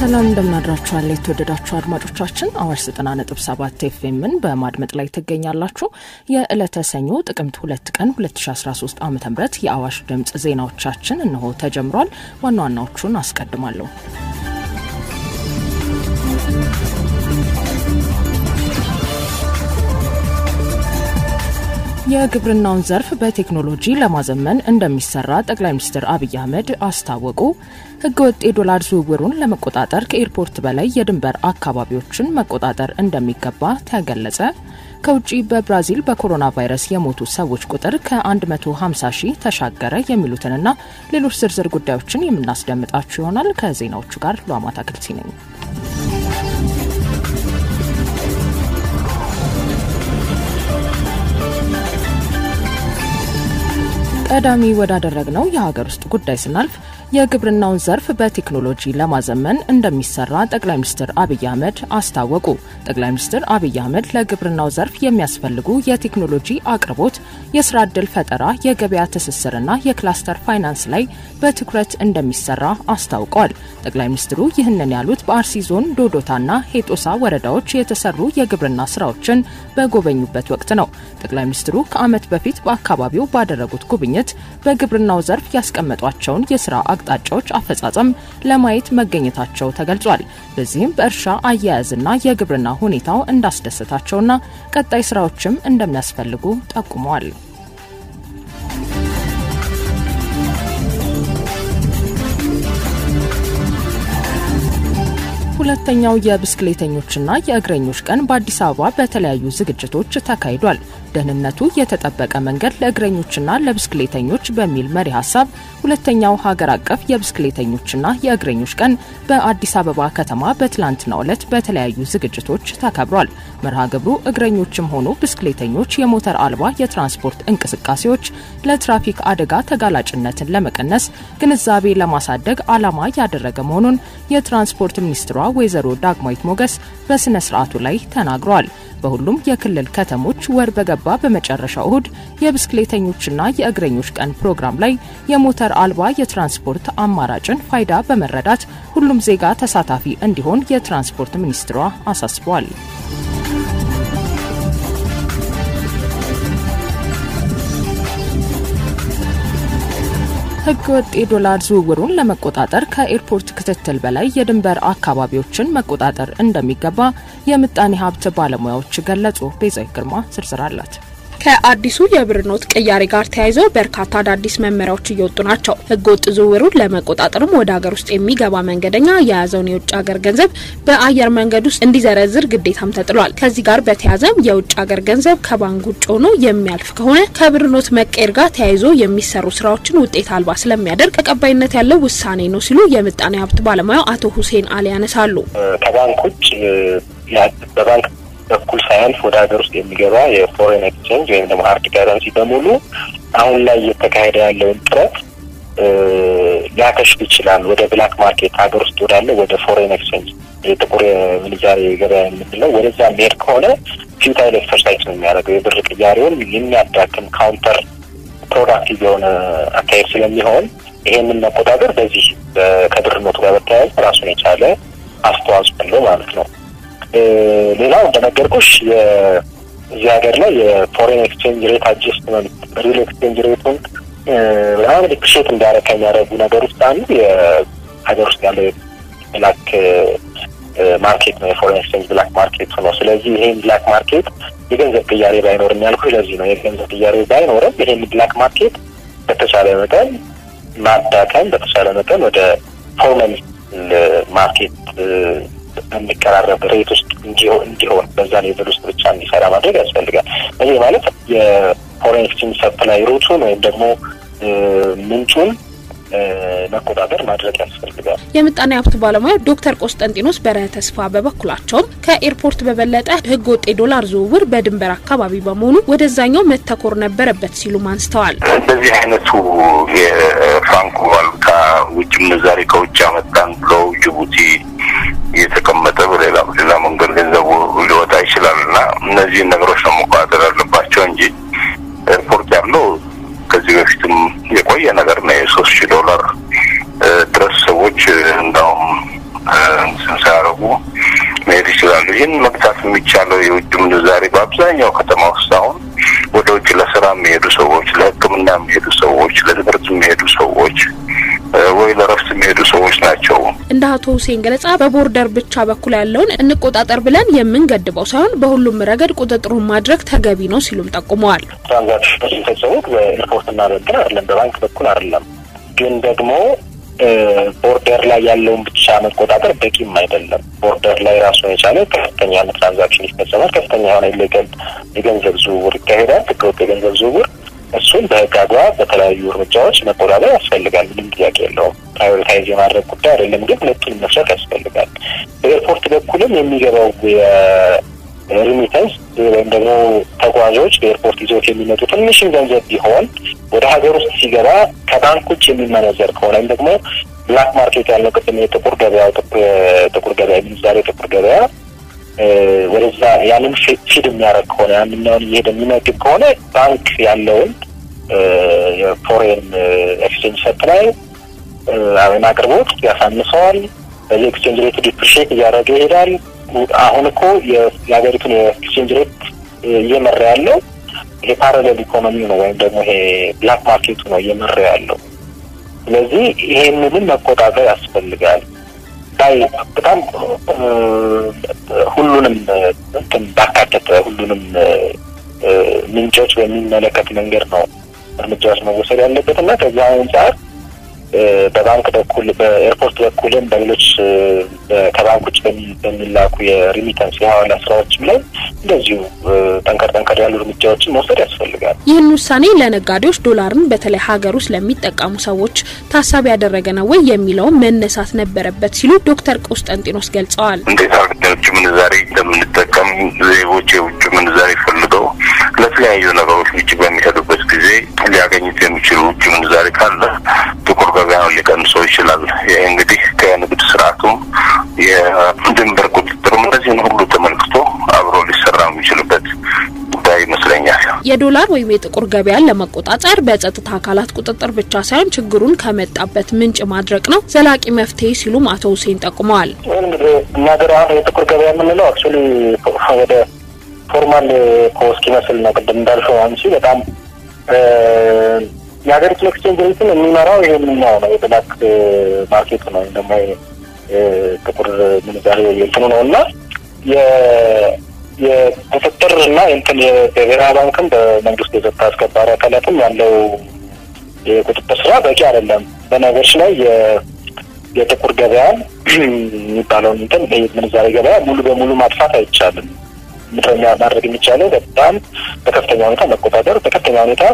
ሰላም እንደምናድራችኋል የተወደዳችሁ አድማጮቻችን፣ አዋሽ ዘጠና ነጥብ ሰባት ኤፍኤምን በማድመጥ ላይ ትገኛላችሁ። የዕለተ ሰኞ ጥቅምት ሁለት ቀን 2013 ዓ ም የአዋሽ ድምፅ ዜናዎቻችን እነሆ ተጀምሯል። ዋና ዋናዎቹን አስቀድማለሁ። የግብርናውን ዘርፍ በቴክኖሎጂ ለማዘመን እንደሚሰራ ጠቅላይ ሚኒስትር አብይ አህመድ አስታወቁ። ህገወጥ የዶላር ዝውውሩን ለመቆጣጠር ከኤርፖርት በላይ የድንበር አካባቢዎችን መቆጣጠር እንደሚገባ ተገለጸ። ከውጭ በብራዚል በኮሮና ቫይረስ የሞቱ ሰዎች ቁጥር ከ150 ሺህ ተሻገረ። የሚሉትንና ሌሎች ዝርዝር ጉዳዮችን የምናስደምጣችሁ ይሆናል። ከዜናዎቹ ጋር ሉአማታ ክልሲ ነኝ። ቀዳሚ ወዳደረግነው የሀገር ውስጥ ጉዳይ ስናልፍ የግብርናውን ዘርፍ በቴክኖሎጂ ለማዘመን እንደሚሰራ ጠቅላይ ሚኒስትር አብይ አህመድ አስታወቁ። ጠቅላይ ሚኒስትር አብይ አህመድ ለግብርናው ዘርፍ የሚያስፈልጉ የቴክኖሎጂ አቅርቦት፣ የስራ ዕድል ፈጠራ፣ የገበያ ትስስርና የክላስተር ፋይናንስ ላይ በትኩረት እንደሚሰራ አስታውቀዋል። ጠቅላይ ሚኒስትሩ ይህንን ያሉት በአርሲ ዞን ዶዶታና ሄጦሳ ወረዳዎች የተሰሩ የግብርና ስራዎችን በጎበኙበት ወቅት ነው። ጠቅላይ ሚኒስትሩ ከዓመት በፊት በአካባቢው ባደረጉት ጉብኝት በግብርናው ዘርፍ ያስቀመጧቸውን የስራ አቅጣጫዎች አፈጻጸም ለማየት መገኘታቸው ተገልጿል። በዚህም በእርሻ አያያዝና የግብርና ሁኔታው እንዳስደሰታቸውና ቀጣይ ስራዎችም እንደሚያስፈልጉ ጠቁመዋል። ሁለተኛው የብስክሌተኞችና የእግረኞች ቀን በአዲስ አበባ በተለያዩ ዝግጅቶች ተካሂዷል። ደህንነቱ የተጠበቀ መንገድ ለእግረኞችና ለብስክሌተኞች በሚል መሪ ሀሳብ ሁለተኛው ሀገር አቀፍ የብስክሌተኞችና የእግረኞች ቀን በአዲስ አበባ ከተማ በትላንትናው ዕለት በተለያዩ ዝግጅቶች ተከብሯል። መርሃ ግብሩ እግረኞችም ሆኑ ብስክሌተኞች የሞተር አልባ የትራንስፖርት እንቅስቃሴዎች ለትራፊክ አደጋ ተጋላጭነትን ለመቀነስ ግንዛቤ ለማሳደግ ዓላማ ያደረገ መሆኑን የትራንስፖርት ሚኒስትሯ ወይዘሮ ዳግማዊት ሞገስ በስነ ስርዓቱ ላይ ተናግረዋል። በሁሉም የክልል ከተሞች ወር በገባ በመጨረሻው እሁድ የብስክሌተኞችና የእግረኞች ቀን ፕሮግራም ላይ የሞተር አልባ የትራንስፖርት አማራጭን ፋይዳ በመረዳት ሁሉም ዜጋ ተሳታፊ እንዲሆን የትራንስፖርት ሚኒስትሯ አሳስበዋል። ህገወጥ የዶላር ዝውውሩን ለመቆጣጠር ከኤርፖርት ክትትል በላይ የድንበር አካባቢዎችን መቆጣጠር እንደሚገባ የምጣኔ ሀብት ባለሙያዎች ገለጹ። ቤዛዊ ግርማ ዝርዝር አላት። ከአዲሱ የብር ኖት ቅያሬ ጋር ተያይዘው በርካታ አዳዲስ መመሪያዎች እየወጡ ናቸው። ህገወጥ ዝውውሩን ለመቆጣጠርም ወደ ሀገር ውስጥ የሚገባ መንገደኛ የያዘውን የውጭ ሀገር ገንዘብ በአየር መንገድ ውስጥ እንዲዘረዝር ግዴታም ተጥሏል። ከዚህ ጋር በተያያዘም የውጭ ሀገር ገንዘብ ከባንክ ውጭ ሆኖ የሚያልፍ ከሆነ ከብር ኖት መቀየር ጋር ተያይዞ የሚሰሩ ስራዎችን ውጤት አልባ ስለሚያደርግ ተቀባይነት ያለው ውሳኔ ነው ሲሉ የምጣኔ ሀብት ባለሙያው አቶ ሁሴን አሊ ያነሳሉ። ከባንክ ውጭ በባንክ በኩል ሳያልፍ ወደ ሀገር ውስጥ የሚገባ የፎሬን ኤክስቼንጅ ወይም ደግሞ ሀርድ ከረንሲ በሙሉ አሁን ላይ እየተካሄደ ያለውን ጥረት ሊያከሽፍ ይችላል። ወደ ብላክ ማርኬት ሀገር ውስጥ ወዳለው ወደ ፎሬን ኤክስቼንጅ የጥቁር ምንዛሬ ገበያ የምንለው ወደዛ የሚሄድ ከሆነ ፊውታይል ኤክሰርሳይዝ ነው የሚያደርገው። የብር ቅያሬውን የሚያዳክም ካውንተር ፕሮዳክቲቭ የሆነ አካሄድ ስለሚሆን ይሄንን መቆጣጠር በዚህ ከብር ኖቱ ጋር በተያያዘ ራሱን የቻለ አስተዋጽኦ አለው ማለት ነው። ሌላው እንደነገርኩሽ እዚህ ሀገር ላይ የፎሬን ኤክስቼንጅ ሬት አጀስትመንት ሪል ኤክስቼንጅ ሬቱን በጣም ዲፕሪሼት እንዳደረግ ከሚያደርጉ ነገር ውስጥ አንዱ የሀገር ውስጥ ያለው ብላክ ማርኬት ነው። የፎሬን ኤክስቼንጅ ብላክ ማርኬት ነው። ስለዚህ ይሄን ብላክ ማርኬት የገንዘብ ቅያሬ ባይኖርም ያልኩ ለዚህ ነው። የገንዘብ ቅያሬ ባይኖርም ይሄን ብላክ ማርኬት በተቻለ መጠን ማዳከም፣ በተቻለ መጠን ወደ ፎርማል ማርኬት የሚቀራረብ ሬት ውስጥ እንዲሆን በዛ ሌቭል ውስጥ ብቻ እንዲሰራ ማድረግ ያስፈልጋል። ይህ ማለት የፎሬን ኤክስቼንጅ ሰፕላይ ሩቱን ወይም ደግሞ ምንጩን መቆጣጠር ማድረግ ያስፈልጋል። የምጣኔ ሀብት ባለሙያ ዶክተር ቆስጠንጢኖስ በረሀ ተስፋ በበኩላቸውም ከኤርፖርት በበለጠ ህገ ወጥ የዶላር ዝውውር በድንበር አካባቢ በመሆኑ ወደዛኛው መተኮር ነበረበት ሲሉም አንስተዋል። እንደዚህ አይነቱ የፍራንኮ ዋሉታ ውጭ ምንዛሬ ከውጭ አመጣን ብለው ጅቡቲ የተቀመጠ በሌላ በሌላ መንገድ ገንዘቡ ሊወጣ ይችላል እና እነዚህን ነገሮች ነው መቆጣጠር ያለባቸው እንጂ ኤርፖርት ያለው ከዚህ በፊትም የቆየ ነገር ነው። የሶስት ሺህ ዶላር ድረስ ሰዎች እንዳውም አብዛኛው ከተማ ውስጥ አሁን ወደ ውጭ ለስራ የሚሄዱ ሰዎች፣ ለሕክምና የሚሄዱ ሰዎች፣ ለትምህርት የሚሄዱ ሰዎች ወይ ለረፍት የሚሄዱ ሰዎች ናቸው። እንደ አቶ ሁሴን ገለጻ በቦርደር ብቻ በኩል ያለውን እንቆጣጠር ብለን የምንገድበው ሳይሆን በሁሉም ረገድ ቁጥጥሩን ማድረግ ተገቢ ነው ሲሉም ጠቁመዋል። ትራንዛክሽኖች የሚፈጸሙት በኤርፖርትና በእንትን አይደለም፣ በባንክ በኩል አይደለም። ግን ደግሞ ቦርደር ላይ ያለውን ብቻ መቆጣጠር በቂም አይደለም። ቦርደር ላይ ራሱን የቻለ ከፍተኛ የሆነ ትራንዛክሽን ይፈጸማል። ከፍተኛ የሆነ ኢሌጋል የገንዘብ ዝውውር ይካሄዳል። ህገወጥ የገንዘብ ዝውውር እሱን በህግ አግባብ በተለያዩ እርምጃዎች መቆጣጠር ያስፈልጋል። ምንም ጥያቄ የለውም። ፕራዮሪታይዝ የማድረግ ጉዳይ አይደለም። ግን ሁለቱንም መስራት ያስፈልጋል። በኤርፖርት በኩልም የሚገባው ሪሚተንስ ወይም ደግሞ ተጓዦች በኤርፖርት ይዘውት የሚመጡ ትንሽም ገንዘብ ቢሆን ወደ ሀገር ውስጥ ሲገባ ከባንክ ውጭ የሚመነዘር ከሆነ ወይም ደግሞ ብላክ ማርኬት ያለው ቅድም የጥቁር ገበያ ጥቁር ገበያ ምንዛሬ ጥቁር ገበያ ወደዛ ያንን ፊድ የሚያደርግ ከሆነ ያንኛውን እየሄደ የሚመግብ ከሆነ ባንክ ያለውን የፎሬን ኤክስቼንጅ ሰፕላይ ወይም አቅርቦት ያሳንሰዋል። በዚህ ኤክስቼንጅ ሬቱ ዲፕሪሽት እያደረገ ይሄዳል። አሁን እኮ የሀገሪቱን የኤክስቼንጅ ሬት እየመራ ያለው ይሄ ፓራሌል ኢኮኖሚ ነው ወይም ደግሞ ይሄ ብላክ ማርኬቱ ነው እየመራ ያለው። ስለዚህ ይሄንንም መቆጣጠር ያስፈልጋል። ላይ በጣም ሁሉንም እንትን ባካተተ ሁሉንም ምንጮች በሚመለከት መንገድ ነው እርምጃዎች መወሰድ ያለበት እና ከዚህ አንጻር በባንክ በኩል በኤርፖርት በኩልም በሌሎች ከባንክ ውጭ በሚላኩ የሪሚተንስ የሀዋላ ስራዎችም ላይ እንደዚሁ ጠንከር ጠንከር ያሉ እርምጃዎችን መውሰድ ያስፈልጋል። ይህን ውሳኔ ለነጋዴዎች ዶላርን በተለይ ሀገር ውስጥ ለሚጠቀሙ ሰዎች ታሳቢ ያደረገ ነው ወይ የሚለውን መነሳት ነበረበት ሲሉ ዶክተር ቆስጠንጢኖስ ገልጸዋል። እንዴት አድርገን የውጭ ምንዛሬ እንደምንጠቀም ዜጎች የውጭ ምንዛሬ ፈልገው ለተለያዩ ነገሮች ውጭ በሚሄዱበት ጊዜ ሊያገኙት የሚችሉ ውጭ ምንዛሬ ካለ ጥቁር ገበያውን ሊቀንሰው ይችላል። ይህ እንግዲህ ከንግድ ስርዓቱም የድንበር ቁጥጥሩም እነዚህን ሁሉ ተመልክቶ አብሮ ሊሰራ የሚችልበት ጉዳይ ይመስለኛል። የዶላር ወይም የጥቁር ገበያን ለመቆጣጠር በጸጥታ አካላት ቁጥጥር ብቻ ሳይሆን ችግሩን ከመጣበት ምንጭ ማድረቅ ነው ዘላቂ መፍትሄ ሲሉም አቶ ሁሴን ጠቁመዋል። እንግዲህ እኛ ሀገር አሁን የጥቁር ገበያ የምንለው አክቹዋሊ ወደ ፎርማል ኮስክ ይመስል ነው። ቅድም እንዳልሽው አንቺ በጣም የሀገሪቱን ኤክስቼንጅ ሬትን የሚመራው ይሄንኛው ነው የብላክ ማርኬቱ ነው ወይም ደግሞ ጥቁር ምንዛሬ እንትኑ ነው እና የቁጥጥር እና እንትን የብሔራዊ ባንክም በመንግስት የጸጥታ አስከባሪ አካላትም ያለው የቁጥጥር ስራ በቂ አይደለም። በነገሮች ላይ የጥቁር ገበያ የሚባለውን እንትን ምንዛሬ ገበያ ሙሉ በሙሉ ማጥፋት አይቻልም። ምድረኛ ማድረግ የሚቻለው በጣም በከፍተኛ ሁኔታ መቆጣጠር፣ በከፍተኛ ሁኔታ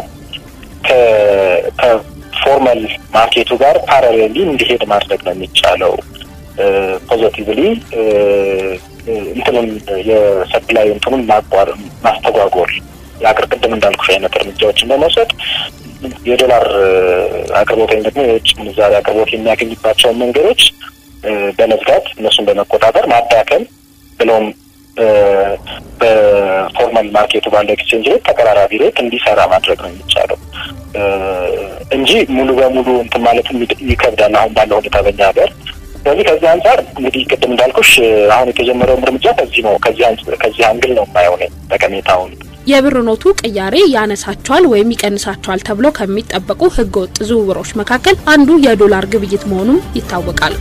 ከፎርማል ማርኬቱ ጋር ፓራሌሊ እንዲሄድ ማድረግ ነው የሚቻለው። ፖዘቲቭሊ እንትኑን የሰፕላይ እንትኑን ማስተጓጎል የአገር ቅድም እንዳልኩሽ አይነት እርምጃዎችን በመውሰድ የዶላር አቅርቦት ወይም ደግሞ የውጭ ምንዛሪ አቅርቦት የሚያገኝባቸውን መንገዶች በመዝጋት እነሱን በመቆጣጠር ማዳከም ብለውም በፎርማል ማርኬቱ ባለው ኤክስቼንጅ ሬት ተቀራራቢ ሬት እንዲሰራ ማድረግ ነው የሚቻለው እንጂ ሙሉ በሙሉ እንትን ማለትም ይከብዳል አሁን ባለው ሁኔታ በኛ ሀገር። ስለዚህ ከዚህ አንጻር እንግዲህ ቅድም እንዳልኩሽ አሁን የተጀመረውም እርምጃ ከዚህ ነው ከዚህ አንግል ነው የማየው እኔ ጠቀሜታውን። የብር ኖቱ ቅያሬ ያነሳቸዋል ወይም ይቀንሳቸዋል ተብሎ ከሚጠበቁ ህገወጥ ዝውውሮች መካከል አንዱ የዶላር ግብይት መሆኑም ይታወቃል።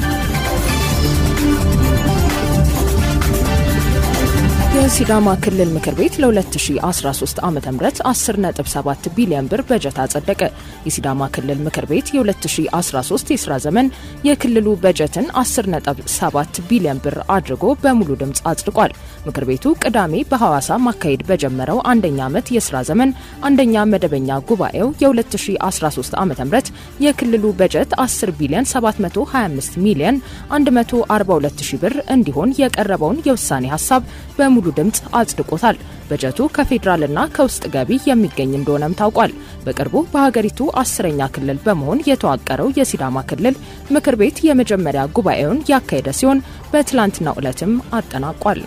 የሲዳማ ክልል ምክር ቤት ለ2013 ዓ ም 10.7 ቢሊዮን ብር በጀት አጸደቀ። የሲዳማ ክልል ምክር ቤት የ2013 የስራ ዘመን የክልሉ በጀትን 10.7 ቢሊዮን ብር አድርጎ በሙሉ ድምፅ አጽድቋል። ምክር ቤቱ ቅዳሜ በሐዋሳ ማካሄድ በጀመረው አንደኛ ዓመት የስራ ዘመን አንደኛ መደበኛ ጉባኤው የ2013 ዓ ም የክልሉ በጀት 10 ቢሊዮን 725 ሚሊዮን 142 ሺ ብር እንዲሆን የቀረበውን የውሳኔ ሀሳብ በሙሉ ድምፅ አጽድቆታል። በጀቱ ከፌዴራልና ከውስጥ ገቢ የሚገኝ እንደሆነም ታውቋል። በቅርቡ በሀገሪቱ አስረኛ ክልል በመሆን የተዋቀረው የሲዳማ ክልል ምክር ቤት የመጀመሪያ ጉባኤውን ያካሄደ ሲሆን በትላንትናው ዕለትም አጠናቋል።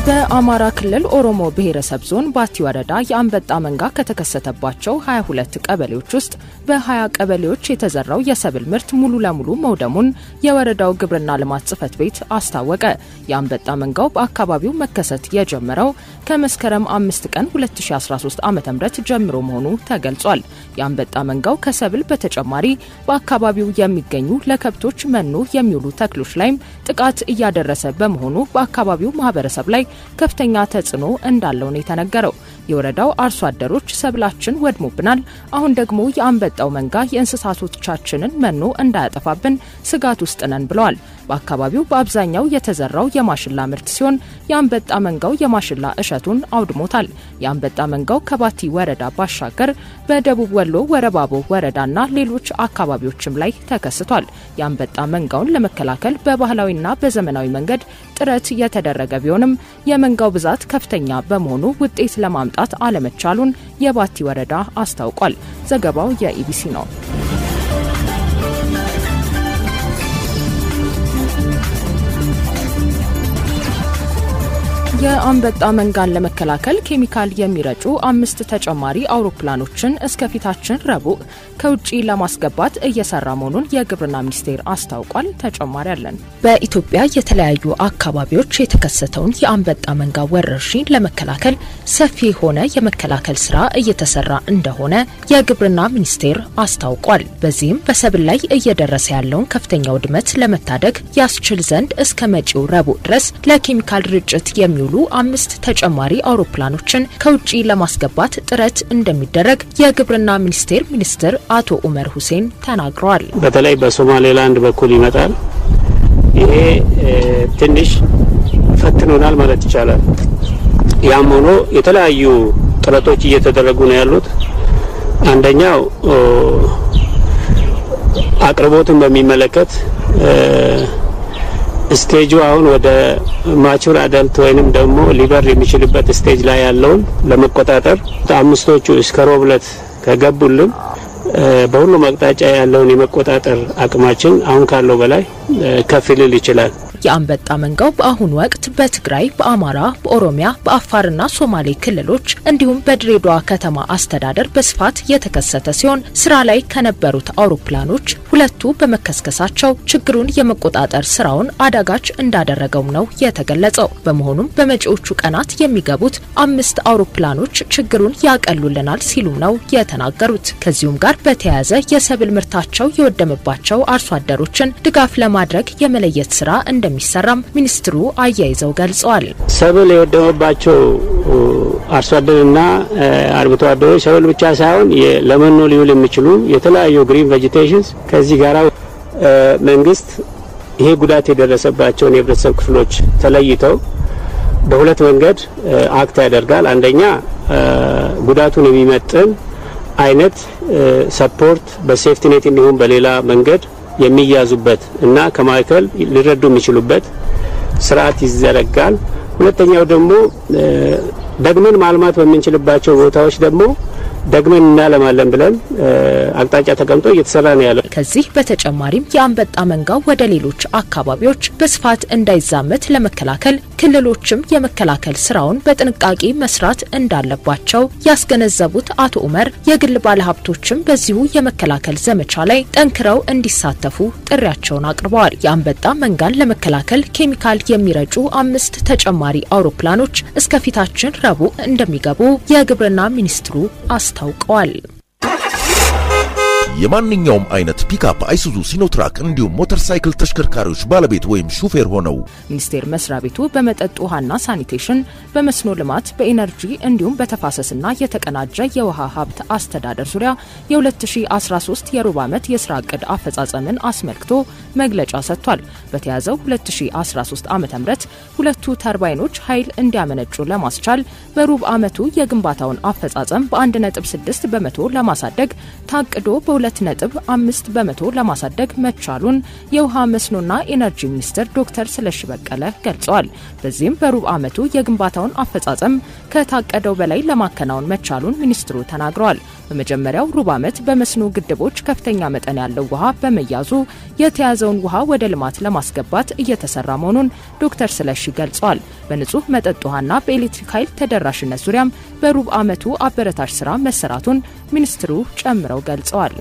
በአማራ ክልል ኦሮሞ ብሔረሰብ ዞን ባቲ ወረዳ የአንበጣ መንጋ ከተከሰተባቸው 22 ቀበሌዎች ውስጥ በ20 ቀበሌዎች የተዘራው የሰብል ምርት ሙሉ ለሙሉ መውደሙን የወረዳው ግብርና ልማት ጽሕፈት ቤት አስታወቀ። የአንበጣ መንጋው በአካባቢው መከሰት የጀመረው ከመስከረም 5 ቀን 2013 ዓ ም ጀምሮ መሆኑ ተገልጿል። የአንበጣ መንጋው ከሰብል በተጨማሪ በአካባቢው የሚገኙ ለከብቶች መኖ የሚውሉ ተክሎች ላይም ጥቃት እያደረሰ በመሆኑ በአካባቢው ማህበረሰብ ላይ ከፍተኛ ተጽዕኖ እንዳለው ነው የተነገረው። የወረዳው አርሶ አደሮች ሰብላችን ወድሞብናል፣ አሁን ደግሞ የአንበጣው መንጋ የእንስሳቶቻችንን መኖ እንዳያጠፋብን ስጋት ውስጥ ነን ብለዋል። በአካባቢው በአብዛኛው የተዘራው የማሽላ ምርት ሲሆን የአንበጣ መንጋው የማሽላ እሸቱን አውድሞታል። የአንበጣ መንጋው ከባቲ ወረዳ ባሻገር በደቡብ ወሎ ወረባቦ ወረዳና ሌሎች አካባቢዎችም ላይ ተከስቷል። የአንበጣ መንጋውን ለመከላከል በባህላዊና በዘመናዊ መንገድ ጥረት የተደረገ ቢሆንም የመንጋው ብዛት ከፍተኛ በመሆኑ ውጤት ለማምጣት አለመቻሉን የባቲ ወረዳ አስታውቋል። ዘገባው የኢቢሲ ነው። የአንበጣ መንጋን ለመከላከል ኬሚካል የሚረጩ አምስት ተጨማሪ አውሮፕላኖችን እስከፊታችን ረቡዕ ከውጭ ለማስገባት እየሰራ መሆኑን የግብርና ሚኒስቴር አስታውቋል። ተጨማሪ አለን። በኢትዮጵያ የተለያዩ አካባቢዎች የተከሰተውን የአንበጣ መንጋ ወረርሽኝ ለመከላከል ሰፊ የሆነ የመከላከል ስራ እየተሰራ እንደሆነ የግብርና ሚኒስቴር አስታውቋል። በዚህም በሰብል ላይ እየደረሰ ያለውን ከፍተኛ ውድመት ለመታደግ ያስችል ዘንድ እስከ መጪው ረቡዕ ድረስ ለኬሚካል ርጭት የሚውሉ አምስት ተጨማሪ አውሮፕላኖችን ከውጭ ለማስገባት ጥረት እንደሚደረግ የግብርና ሚኒስቴር ሚኒስትር አቶ ኡመር ሁሴን ተናግረዋል። በተለይ በሶማሌላንድ በኩል ይመጣል። ይሄ ትንሽ ፈትኖናል ማለት ይቻላል። ያም ሆኖ የተለያዩ ጥረቶች እየተደረጉ ነው ያሉት። አንደኛው አቅርቦትን በሚመለከት ስቴጁ አሁን ወደ ማቹር አዳልት ወይንም ደግሞ ሊበር የሚችልበት ስቴጅ ላይ ያለውን ለመቆጣጠር አምስቶቹ እስከ ሮብ ዕለት ከገቡልን በሁሉም አቅጣጫ ያለውን የመቆጣጠር አቅማችን አሁን ካለው በላይ ከፍ ሊል ይችላል። የአንበጣ መንጋው በአሁኑ ወቅት በትግራይ፣ በአማራ፣ በኦሮሚያ፣ በአፋርና ሶማሌ ክልሎች እንዲሁም በድሬዳዋ ከተማ አስተዳደር በስፋት የተከሰተ ሲሆን ስራ ላይ ከነበሩት አውሮፕላኖች ሁለቱ በመከስከሳቸው ችግሩን የመቆጣጠር ስራውን አዳጋች እንዳደረገውም ነው የተገለጸው። በመሆኑም በመጪዎቹ ቀናት የሚገቡት አምስት አውሮፕላኖች ችግሩን ያቀሉልናል ሲሉም ነው የተናገሩት። ከዚሁም ጋር በተያያዘ የሰብል ምርታቸው የወደመባቸው አርሶ አደሮችን ድጋፍ ለማድረግ የመለየት ስራ እንደሚሰራም ሚኒስትሩ አያይዘው ገልጸዋል። ሰብል የወደመባቸው አርሶ አደርና አርብቶ አደሮች ሰብል ብቻ ሳይሆን ለመኖ ሊውል የሚችሉ የተለያዩ ግሪን ቬጂቴሽንስ ከዚህ ጋራ መንግስት ይሄ ጉዳት የደረሰባቸውን የህብረተሰብ ክፍሎች ተለይተው በሁለት መንገድ አክት ያደርጋል። አንደኛ ጉዳቱን የሚመጥን አይነት ሰፖርት በሴፍቲኔት እንዲሁም በሌላ መንገድ የሚያዙበት እና ከማዕከል ሊረዱ የሚችሉበት ስርዓት ይዘረጋል። ሁለተኛው ደግሞ ደግመን ማልማት በምንችልባቸው ቦታዎች ደግሞ ደግመን እናለማለን ብለን አቅጣጫ ተቀምጦ እየተሰራ ነው ያለው። ከዚህ በተጨማሪም የአንበጣ መንጋው ወደ ሌሎች አካባቢዎች በስፋት እንዳይዛመት ለመከላከል ክልሎችም የመከላከል ስራውን በጥንቃቄ መስራት እንዳለባቸው ያስገነዘቡት አቶ ኡመር የግል ባለሀብቶችም በዚሁ የመከላከል ዘመቻ ላይ ጠንክረው እንዲሳተፉ ጥሪያቸውን አቅርበዋል። የአንበጣ መንጋን ለመከላከል ኬሚካል የሚረጩ አምስት ተጨማሪ አውሮፕላኖች እስከፊታችን ረቡዕ እንደሚገቡ የግብርና ሚኒስትሩ አስታውቀዋል። የማንኛውም አይነት ፒካፕ፣ አይሱዙ፣ ሲኖትራክ እንዲሁም ሞተር ሳይክል ተሽከርካሪዎች ባለቤት ወይም ሹፌር ሆነው ሚኒስቴር መስሪያ ቤቱ በመጠጥ ውሃና ሳኒቴሽን፣ በመስኖ ልማት፣ በኢነርጂ እንዲሁም በተፋሰስና የተቀናጀ የውሃ ሀብት አስተዳደር ዙሪያ የ2013 የሩብ ዓመት የስራ እቅድ አፈጻጸምን አስመልክቶ መግለጫ ሰጥቷል። በተያዘው 2013 ዓ ም ሁለቱ ተርባይኖች ኃይል እንዲያመነጩ ለማስቻል በሩብ ዓመቱ የግንባታውን አፈጻጸም በ1.6 በመቶ ለማሳደግ ታቅዶ በ ሁለት ነጥብ አምስት በመቶ ለማሳደግ መቻሉን የውሃ መስኖና ኢነርጂ ሚኒስትር ዶክተር ስለሺ በቀለ ገልጸዋል። በዚህም በሩብ ዓመቱ የግንባታውን አፈጻጸም ከታቀደው በላይ ለማከናወን መቻሉን ሚኒስትሩ ተናግረዋል። በመጀመሪያው ሩብ ዓመት በመስኖ ግድቦች ከፍተኛ መጠን ያለው ውሃ በመያዙ የተያዘውን ውሃ ወደ ልማት ለማስገባት እየተሰራ መሆኑን ዶክተር ስለሺ ገልጸዋል። በንጹህ መጠጥ ውሃና በኤሌክትሪክ ኃይል ተደራሽነት ዙሪያም በሩብ ዓመቱ አበረታች ስራ መሰራቱን ሚኒስትሩ ጨምረው ገልጸዋል።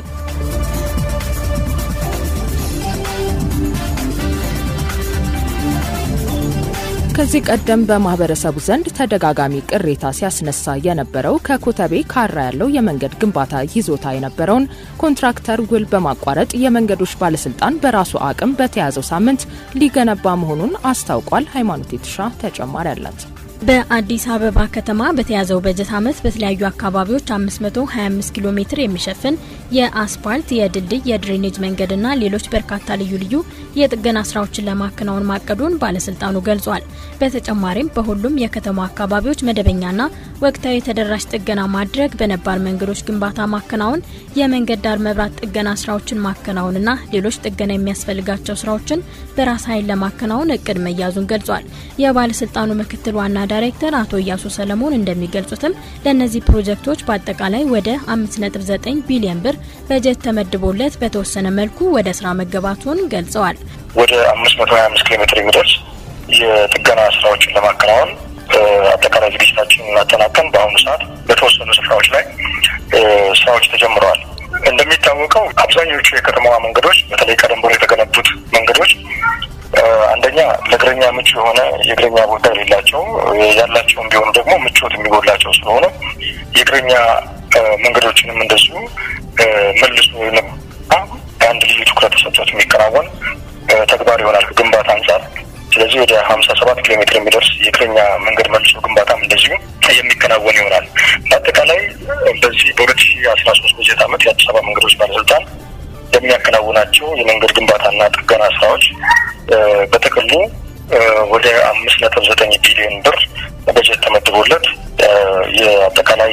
ከዚህ ቀደም በማህበረሰቡ ዘንድ ተደጋጋሚ ቅሬታ ሲያስነሳ የነበረው ከኮተቤ ካራ ያለው የመንገድ ግንባታ ይዞታ የነበረውን ኮንትራክተር ውል በማቋረጥ የመንገዶች ባለስልጣን በራሱ አቅም በተያዘው ሳምንት ሊገነባ መሆኑን አስታውቋል። ሃይማኖት የተሻ ተጨማሪ አላት። በአዲስ አበባ ከተማ በተያዘው በጀት ዓመት በተለያዩ አካባቢዎች 525 ኪሎ ሜትር የሚሸፍን የአስፓልት፣ የድልድይ፣ የድሬኔጅ መንገድና ሌሎች በርካታ ልዩ ልዩ የጥገና ስራዎችን ለማከናወን ማቀዱን ባለስልጣኑ ገልጿል። በተጨማሪም በሁሉም የከተማ አካባቢዎች መደበኛና ወቅታዊ ተደራሽ ጥገና ማድረግ፣ በነባር መንገዶች ግንባታ ማከናወን፣ የመንገድ ዳር መብራት ጥገና ስራዎችን ማከናወንና ሌሎች ጥገና የሚያስፈልጋቸው ስራዎችን በራስ ኃይል ለማከናወን እቅድ መያዙን ገልጿል። የባለስልጣኑ ምክትል ዋና ዳይሬክተር አቶ እያሱ ሰለሞን እንደሚገልጹትም ለእነዚህ ፕሮጀክቶች በአጠቃላይ ወደ 5.9 ቢሊዮን ብር በጀት ተመድቦለት በተወሰነ መልኩ ወደ ስራ መገባቱን ገልጸዋል። ወደ 525 ኪሎ ሜትር የሚደርስ የጥገና ስራዎችን ለማከናወን አጠቃላይ ዝግጅታችንን እናጠናቀን በአሁኑ ሰዓት በተወሰኑ ስፍራዎች ላይ ስራዎች ተጀምረዋል። እንደሚታወቀው አብዛኞቹ የከተማዋ መንገዶች በተለይ ቀደም ብሎ የተገነቡት መንገዶች አንደኛ ለእግረኛ ምቹ የሆነ የእግረኛ ቦታ የሌላቸው ያላቸውም ቢሆኑ ደግሞ ምቾት የሚጎላቸው ስለሆነ የእግረኛ መንገዶችንም እንደዚሁ መልሶ አንድ ልዩ ትኩረት ተሰጥቶት የሚከናወን ተግባር ይሆናል ግንባታ አንጻር። ስለዚህ ወደ ሀምሳ ሰባት ኪሎ ሜትር የሚደርስ የእግረኛ መንገድ መልሶ ግንባታም እንደዚሁ የሚከናወን ይሆናል። በአጠቃላይ በዚህ በሁለት ሺ አስራ ሶስት በጀት ዓመት የአዲስ አበባ መንገዶች ባለስልጣን የሚያከናውናቸው የመንገድ ግንባታና ጥገና ስራዎች በጥቅሉ ወደ አምስት ነጥብ ዘጠኝ ቢሊዮን ብር በጀት ተመድቦለት የአጠቃላይ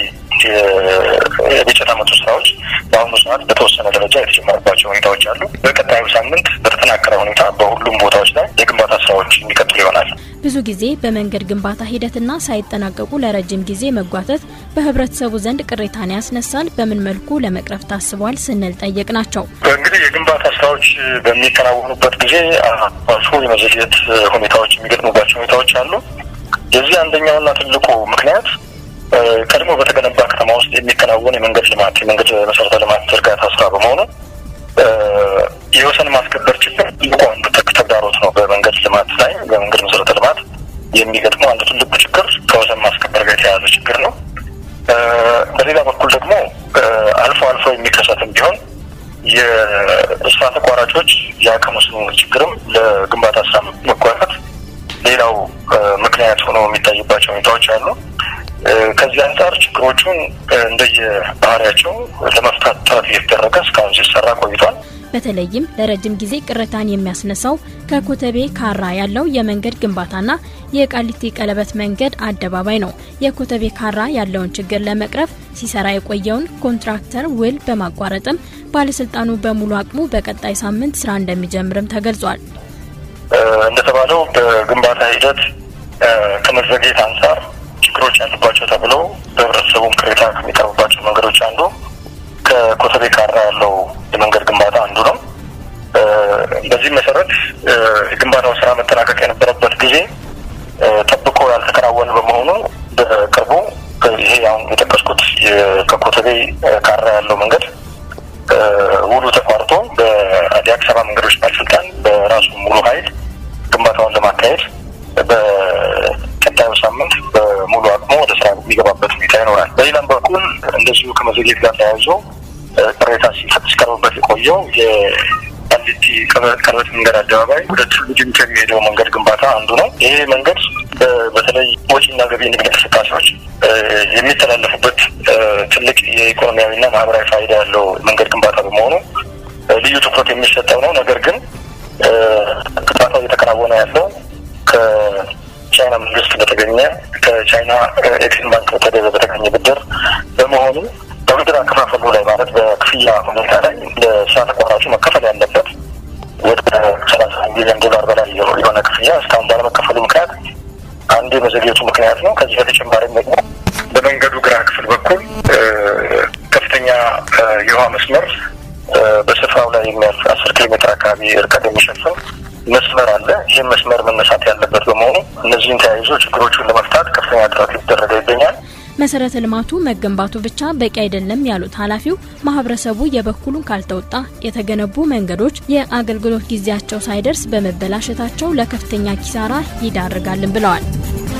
የበጀት ዓመቱ ስራዎች በአሁኑ ሰዓት በተወሰነ ደረጃ የተጀመረባቸው ሁኔታዎች አሉ። በቀጣዩ ሳምንት በተጠናከረ ሁኔታ በሁሉም ቦታዎች ላይ የግንባታ ስራዎች የሚቀጥሉ ይሆናል። ብዙ ጊዜ በመንገድ ግንባታ ሂደትና ሳይጠናቀቁ ለረጅም ጊዜ መጓተት በህብረተሰቡ ዘንድ ቅሬታን ያስነሳል። በምን መልኩ ለመቅረፍ ታስቧል ስንል ጠየቅ ናቸው። እንግዲህ የግንባታ ስራዎች በሚከናወኑበት ጊዜ አልፎ የመዘግየት ሁኔታዎች የሚገጥሙባቸው ሁኔታዎች አሉ። የዚህ አንደኛውና ትልቁ ምክንያት ቀድሞ በተገነባ ከተማ ውስጥ የሚከናወን የመንገድ ልማት የመንገድ መሰረተ ልማት ዝርጋታ ስራ በመሆኑ የወሰን ማስከበር ችግር ትልቁ አንዱ ተግዳሮት ነው። በመንገድ ልማት ላይ በመንገድ መሰረተ ልማት የሚገጥመው አንዱ ትልቁ ችግር ከወሰን ማስከበር ጋር የተያያዘ ችግር ነው። በሌላ በኩል ደግሞ አልፎ አልፎ የሚከሰትም ቢሆን የስራ ተቋራጮች የአቅም ውስንነት ችግርም ለግንባታ ስራ መጓተት ሌላው ምክንያት ሆኖ የሚታይባቸው ሁኔታዎች አሉ። ከዚህ አንጻር ችግሮቹን እንደየ ባህሪያቸው ለመፍታት ጥረት እየተደረገ እስካሁን ሲሰራ ቆይቷል። በተለይም ለረጅም ጊዜ ቅሬታን የሚያስነሳው ከኮተቤ ካራ ያለው የመንገድ ግንባታና የቃሊቲ ቀለበት መንገድ አደባባይ ነው። የኮተቤ ካራ ያለውን ችግር ለመቅረፍ ሲሰራ የቆየውን ኮንትራክተር ውል በማቋረጥም ባለስልጣኑ በሙሉ አቅሙ በቀጣይ ሳምንት ስራ እንደሚጀምርም ተገልጿል። እንደተባለው በግንባታ ሂደት ከመዘግየት አንጻር ችግሮች ያሉባቸው ተብለው በህብረተሰቡም ቅሬታ ከሚቀርቡባቸው መንገዶች አንዱ ከኮተቤ ካራ ያለው የመንገድ ግንባታ አንዱ ነው። በዚህ መሰረት የግንባታው ስራ መጠናቀቅ የነበረበት ጊዜ ጠብቆ ያልተከናወነ በመሆኑ በቅርቡ ይሄ አሁን የጠቀስኩት ከኮተቤ ካራ ያለው መንገድ ውሉ ተቋርጦ በአዲስ አበባ መንገዶች ባለስልጣን በራሱ ሙሉ ኃይል ግንባታውን ለማካሄድ በቀጣዩ ሳምንት በሙሉ አቅሙ ወደ ስራ የሚገባበት ሁኔታ ይኖራል። በሌላም በኩል እንደዚሁ ከመዘግየት ጋር ተያይዞ ቅሬታ ሲቀርብበት የቆየው የቃሊቲ ቀለበት መንገድ አደባባይ ወደ ቱሉ ዲምቱ የሚሄደው መንገድ ግንባታ አንዱ ነው። ይሄ መንገድ በተለይ ወጪና ገቢ ንግድ እንቅስቃሴዎች የሚተላለፉበት ትልቅ የኢኮኖሚያዊና ማህበራዊ ፋይዳ ያለው መንገድ ግንባታ በመሆኑ ልዩ ትኩረት የሚሰጠው ነው። ነገር ግን ግንባታው እየተከናወነ ያለው ከቻይና መንግስት በተገኘ ከቻይና ኤክሲም ባንክ በተገኘ ብድር በመሆኑ የብድር አከፋፈሉ ላይ ማለት በክፍያ ሁኔታ ላይ ለስራ ተቋራጩ መከፈል ያለበት ወደ ሰላሳ ሚሊዮን ዶላር በላይ የሆነ ክፍያ እስካሁን ባለመከፈሉ ምክንያት አንዱ የመዘግየቱ ምክንያት ነው። ከዚህ በተጨማሪም ደግሞ በመንገዱ ግራ ክፍል በኩል ከፍተኛ የውሃ መስመር በስፍራው ላይ የሚያልፍ አስር ኪሎ ሜትር አካባቢ ርቀት የሚሸፍን መስመር አለ። ይህም መስመር መነሳት ያለበት በመሆኑ እነዚህን ተያይዞ ችግሮቹን ለመፍታት ከፍተኛ ጥረት ሊደረገ ይገኛል። መሰረተ ልማቱ መገንባቱ ብቻ በቂ አይደለም ያሉት ኃላፊው ማህበረሰቡ የበኩሉን ካልተወጣ የተገነቡ መንገዶች የአገልግሎት ጊዜያቸው ሳይደርስ በመበላሸታቸው ለከፍተኛ ኪሳራ ይዳርጋልን ብለዋል።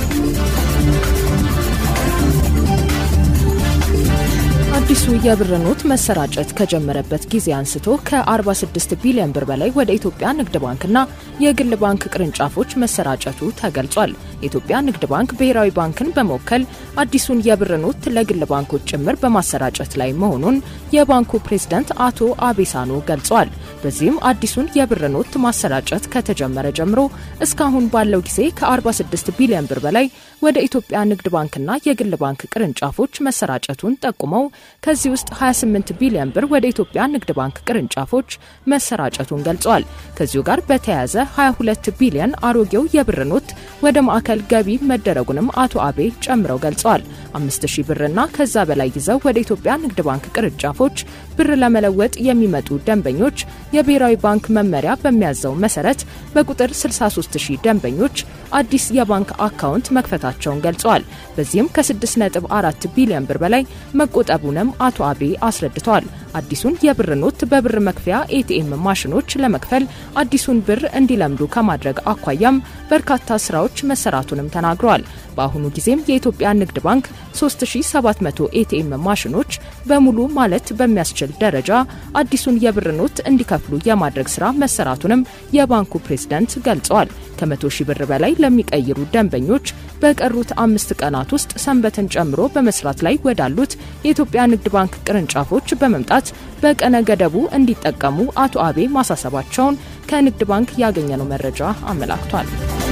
አዲሱ የብር ኖት መሰራጨት ከጀመረበት ጊዜ አንስቶ ከ46 ቢሊዮን ብር በላይ ወደ ኢትዮጵያ ንግድ ባንክና የግል ባንክ ቅርንጫፎች መሰራጨቱ ተገልጿል። የኢትዮጵያ ንግድ ባንክ ብሔራዊ ባንክን በመወከል አዲሱን የብር ኖት ለግል ባንኮች ጭምር በማሰራጨት ላይ መሆኑን የባንኩ ፕሬዝዳንት አቶ አቤሳኖ ገልጸዋል። በዚህም አዲሱን የብር ኖት ማሰራጨት ከተጀመረ ጀምሮ እስካሁን ባለው ጊዜ ከ46 ቢሊዮን ብር በላይ ወደ ኢትዮጵያ ንግድ ባንክና የግል ባንክ ቅርንጫፎች መሰራጨቱን ጠቁመው ከዚህ ውስጥ 28 ቢሊዮን ብር ወደ ኢትዮጵያ ንግድ ባንክ ቅርንጫፎች መሰራጨቱን ገልጸዋል። ከዚሁ ጋር በተያያዘ 22 ቢሊዮን አሮጌው የብር ኖት ወደ ማዕከል ገቢ መደረጉንም አቶ አቤ ጨምረው ገልጸዋል። 5000 ብርና ከዛ በላይ ይዘው ወደ ኢትዮጵያ ንግድ ባንክ ቅርንጫፎች ብር ለመለወጥ የሚመጡ ደንበኞች የብሔራዊ ባንክ መመሪያ በሚያዘው መሰረት በቁጥር 63000 ደንበኞች አዲስ የባንክ አካውንት መክፈታቸውን ገልጸዋል። በዚህም ከ6.4 ቢሊዮን ብር በላይ መቆጠቡንም አቶ አቤ አስረድተዋል። አዲሱን የብር ኖት በብር መክፈያ ኤቲኤም ማሽኖች ለመክፈል አዲሱን ብር እንዲለምዱ ከማድረግ አኳያም በርካታ ስራዎች መሰራቱንም ተናግረዋል። በአሁኑ ጊዜም የኢትዮጵያ ንግድ ባንክ 3700 ኤቲኤም ማሽኖች በሙሉ ማለት በሚያስችል ደረጃ አዲሱን የብር ኖት እንዲከፍሉ የማድረግ ስራ መሰራቱንም የባንኩ ፕሬዝዳንት ገልጸዋል። ከመቶ ሺህ ብር በላይ ለሚቀይሩ ደንበኞች በቀሩት አምስት ቀናት ውስጥ ሰንበትን ጨምሮ በመስራት ላይ ወዳሉት የኢትዮጵያ ንግድ ባንክ ቅርንጫፎች በመምጣት በቀነ ገደቡ እንዲጠቀሙ አቶ አቤ ማሳሰባቸውን ከንግድ ባንክ ያገኘነው መረጃ አመላክቷል።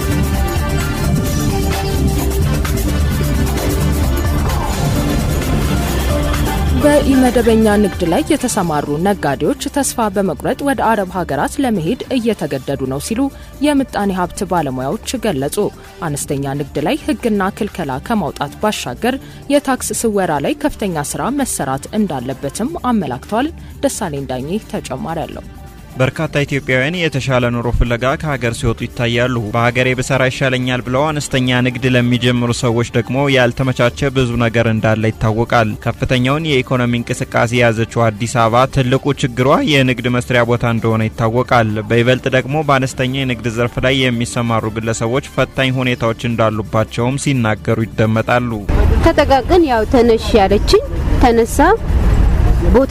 በኢመደበኛ ንግድ ላይ የተሰማሩ ነጋዴዎች ተስፋ በመቁረጥ ወደ አረብ ሀገራት ለመሄድ እየተገደዱ ነው ሲሉ የምጣኔ ሀብት ባለሙያዎች ገለጹ። አነስተኛ ንግድ ላይ ሕግና ክልከላ ከማውጣት ባሻገር የታክስ ስወራ ላይ ከፍተኛ ስራ መሰራት እንዳለበትም አመላክተዋል። ደሳለኝ ዳኜ ተጨማሪ አለው። በርካታ ኢትዮጵያውያን የተሻለ ኑሮ ፍለጋ ከሀገር ሲወጡ ይታያሉ። በሀገሬ ብሰራ ይሻለኛል ብለው አነስተኛ ንግድ ለሚጀምሩ ሰዎች ደግሞ ያልተመቻቸ ብዙ ነገር እንዳለ ይታወቃል። ከፍተኛውን የኢኮኖሚ እንቅስቃሴ የያዘችው አዲስ አበባ ትልቁ ችግሯ የንግድ መስሪያ ቦታ እንደሆነ ይታወቃል። በይበልጥ ደግሞ በአነስተኛ የንግድ ዘርፍ ላይ የሚሰማሩ ግለሰቦች ፈታኝ ሁኔታዎች እንዳሉባቸውም ሲናገሩ ይደመጣሉ። ተጠቃቅን ያው ተነሽ ያለችኝ ተነሳ ቦታ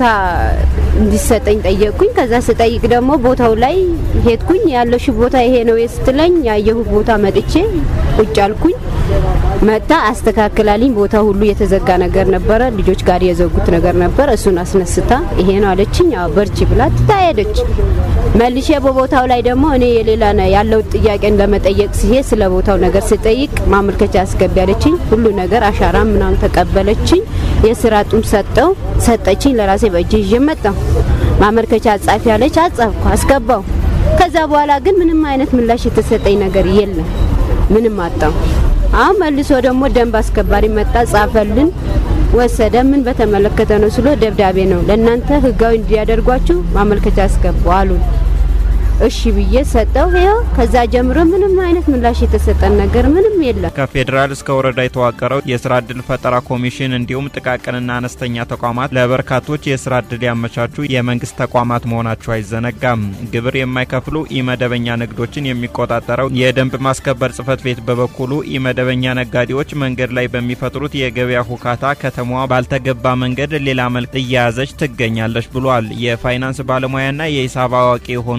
እንዲሰጠኝ ጠየቅኩኝ። ከዛ ስጠይቅ ደግሞ ቦታው ላይ ሄድኩኝ። ያለሽ ቦታ ይሄ ነው ስትለኝ ያየሁት ቦታ መጥቼ ቁጭ አልኩኝ። መጣ አስተካክላልኝ። ቦታ ሁሉ የተዘጋ ነገር ነበረ፣ ልጆች ጋር የዘጉት ነገር ነበር። እሱን አስነስታ ይሄ ነው አለችኝ። አዎ በርቺ ብላ ትታሄደች። መልሼ በቦታው ላይ ደግሞ እኔ የሌላ ያለው ጥያቄን ለመጠየቅ ሲሄድ ስለ ቦታው ነገር ስጠይቅ ማመልከቻ አስገቢ ያለችኝ። ሁሉ ነገር አሻራ ምናምን ተቀበለችኝ። የስራ ጡም ሰጠው ሰጠችኝ። ለራሴ በእጅ ይዤ መጣሁ። ማመልከቻ ጻፊ ያለች አጻፍኩ፣ አስገባው። ከዛ በኋላ ግን ምንም አይነት ምላሽ የተሰጠኝ ነገር የለም። ምንም አጣሁ። አሁን መልሶ ደግሞ ደንብ አስከባሪ መጣ፣ ጻፈልን፣ ወሰደ። ምን በተመለከተ ነው ስሎ ደብዳቤ ነው ለእናንተ ህጋዊ እንዲያደርጓችሁ ማመልከቻ አስገቡ አሉን። እሺ ብዬ ሰጠው። ይኸው ከዛ ጀምሮ ምንም አይነት ምላሽ የተሰጠን ነገር ምንም የለም። ከፌዴራል እስከ ወረዳ የተዋቀረው የስራ እድል ፈጠራ ኮሚሽን እንዲሁም ጥቃቅንና አነስተኛ ተቋማት ለበርካቶች የስራ እድል ያመቻቹ የመንግስት ተቋማት መሆናቸው አይዘነጋም። ግብር የማይከፍሉ ኢመደበኛ ንግዶችን የሚቆጣጠረው የደንብ ማስከበር ጽህፈት ቤት በበኩሉ ኢመደበኛ ነጋዴዎች መንገድ ላይ በሚፈጥሩት የገበያ ሁካታ ከተማዋ ባልተገባ መንገድ ሌላ መልክ እየያዘች ትገኛለች ብሏል። የፋይናንስ ባለሙያና የሂሳብ አዋቂ የሆኑት አቶ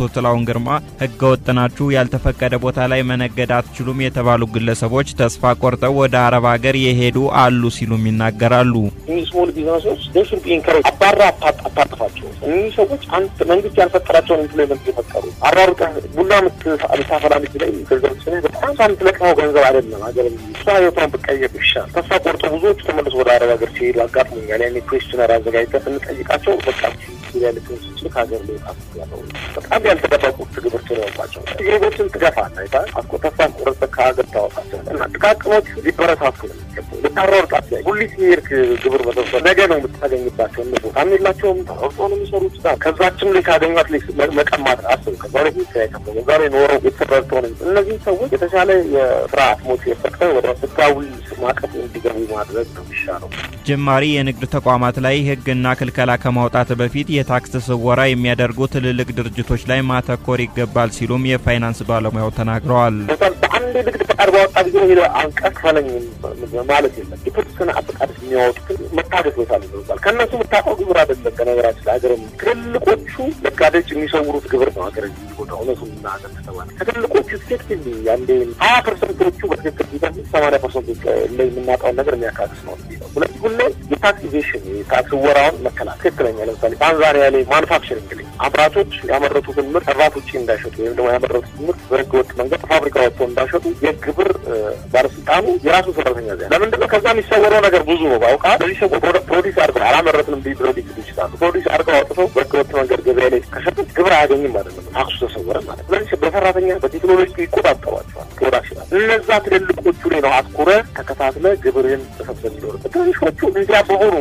ጥላውን ግርማ ህገ ወጥ ናችሁ፣ ያልተፈቀደ ቦታ ላይ መነገድ አትችሉም የተባሉ ግለሰቦች ተስፋ ቆርጠው ወደ አረብ ሀገር የሄዱ አሉ ሲሉም ይናገራሉ። እኚህ ስሞል ቢዝነሶች ዴሽን ቢንከሬጅ አባራ አታጥፋቸው። እኚህ ሰዎች አንድ መንግስት ያልፈጠራቸውን ኢምፕሎይመንት የፈጠሩ አራሩቀ ቡና ምታፈላ ልጅ ላይ ገንዘብ ስ በጣም ሳምትለቅመው ገንዘብ አይደለም ሀገር እሷ ህይወቷን ብቀየር ይሻል። ተስፋ ቆርጦ ብዙዎቹ ተመልሶ ወደ አረብ ሀገር ሲሄዱ አጋጥሞኛል። ያኔ ኩዌስችነር አዘጋጅተን ስንጠይቃቸው በቃ ያለትን ስችል ከሀገር ሊወጣ ያለው በጣም ያልተጠበቁት ግብር ስለሆንባቸው ዜጎችን ትገፋለህ አይታ አስቆ ተስፋ ቆርጠ ከሀገር ታወጣቸው እና ጥቃቅኖች ሊበረታቱ ነው የሚገቡ ልታሯርጣት ላይ ሁሊት የሄድክ ግብር መሰብሰብ ነገ ነው የምታገኝባቸው እነ ቦታም የላቸውም ተሯርጦ ነው የሚሰሩት ከዛችም ላይ ካገኟት ላይ መቀማት አስብ ከዛ ላይ ከዛ ዛሬ ኖረው የተሰረተው ነው እነዚህ ሰዎች የተሻለ የስራ አትሞስፌር ፈጥረው ወደ ህጋዊ ማቀፍ እንዲገቡ ማድረግ ነው የሚሻለው። ጀማሪ የንግድ ተቋማት ላይ ህግና ክልከላ ከማውጣት በፊት የታክስ ስወራ የሚያደርጉ ትልልቅ ድርጅቶች ላይ ማተኮር ይገባል ሲሉም የፋይናንስ ባለሙያው ተናግረዋል። በአንድ ንግድ ፈቃድ ባወጣ ጊዜ ሄደ አንቀጽ ክፈለኝ ማለት የለም። የተወሰነ ፈቃድ የሚያወጡትን መታገስ መቻል ይኖርባል። ከእነሱ የምታውቀው ግብር አይደለም። ከነገራችን ላይ ሀገር ትልልቆቹ ነጋዴዎች የሚሰውሩት ግብር ነው። ሀገር ቦታ እውነቱ ምናገር ከተባለ ከትልቆቹ ኤፌክቲቭ አንዴ ሀያ ፐርሰንቶቹ በትክክል ቢደርስ ሰማንያ ፐርሰንቶች ላይ የምናውቀውን ነገር የሚያካክስ ነው። ስለዚህ ሁሌ የታክስ ኢቬሽን የታክስ ወራውን መከላከል ትክክለኛ ለምሳሌ ታንዛኒያ ላይ ማኑፋክቸሪንግ ላይ አምራቾች ያመረቱትን ምርት እርባት ውጭ እንዳይሸጡ ወይም ደግሞ ያመረቱት ምርት በህገ ወጥ መንገድ ፋብሪካ ወጥተው እንዳይሸጡ የግብር ባለስልጣኑ የራሱ ሰራተኛ ዚያ ለምንድነው ከዛ የሚሰወረው ነገር ብዙ ነው። ባውቃ በዚህ ሰው ፕሮዲስ አድርገው አላመረትንም ቢ ፕሮዲስ ይችላሉ። ፕሮዲስ አድርገው አውጥተው በህገ ወጥ መንገድ ገበያ ላይ ከሸጡት ግብር አያገኝም ማለት ነው። ታክሱ ተሰወረ ማለት ስለዚህ በሰራተኛ በቴክኖሎጂ ይቆጣጠሯቸዋል። ፕሮዳክሽን እነዛ ትልልቆቹ ላይ ነው አትኩረ ተከታትለ ግብርህን መሰብሰብ ይኖርበት። ትንሾቹ እንዲያበቡ ነው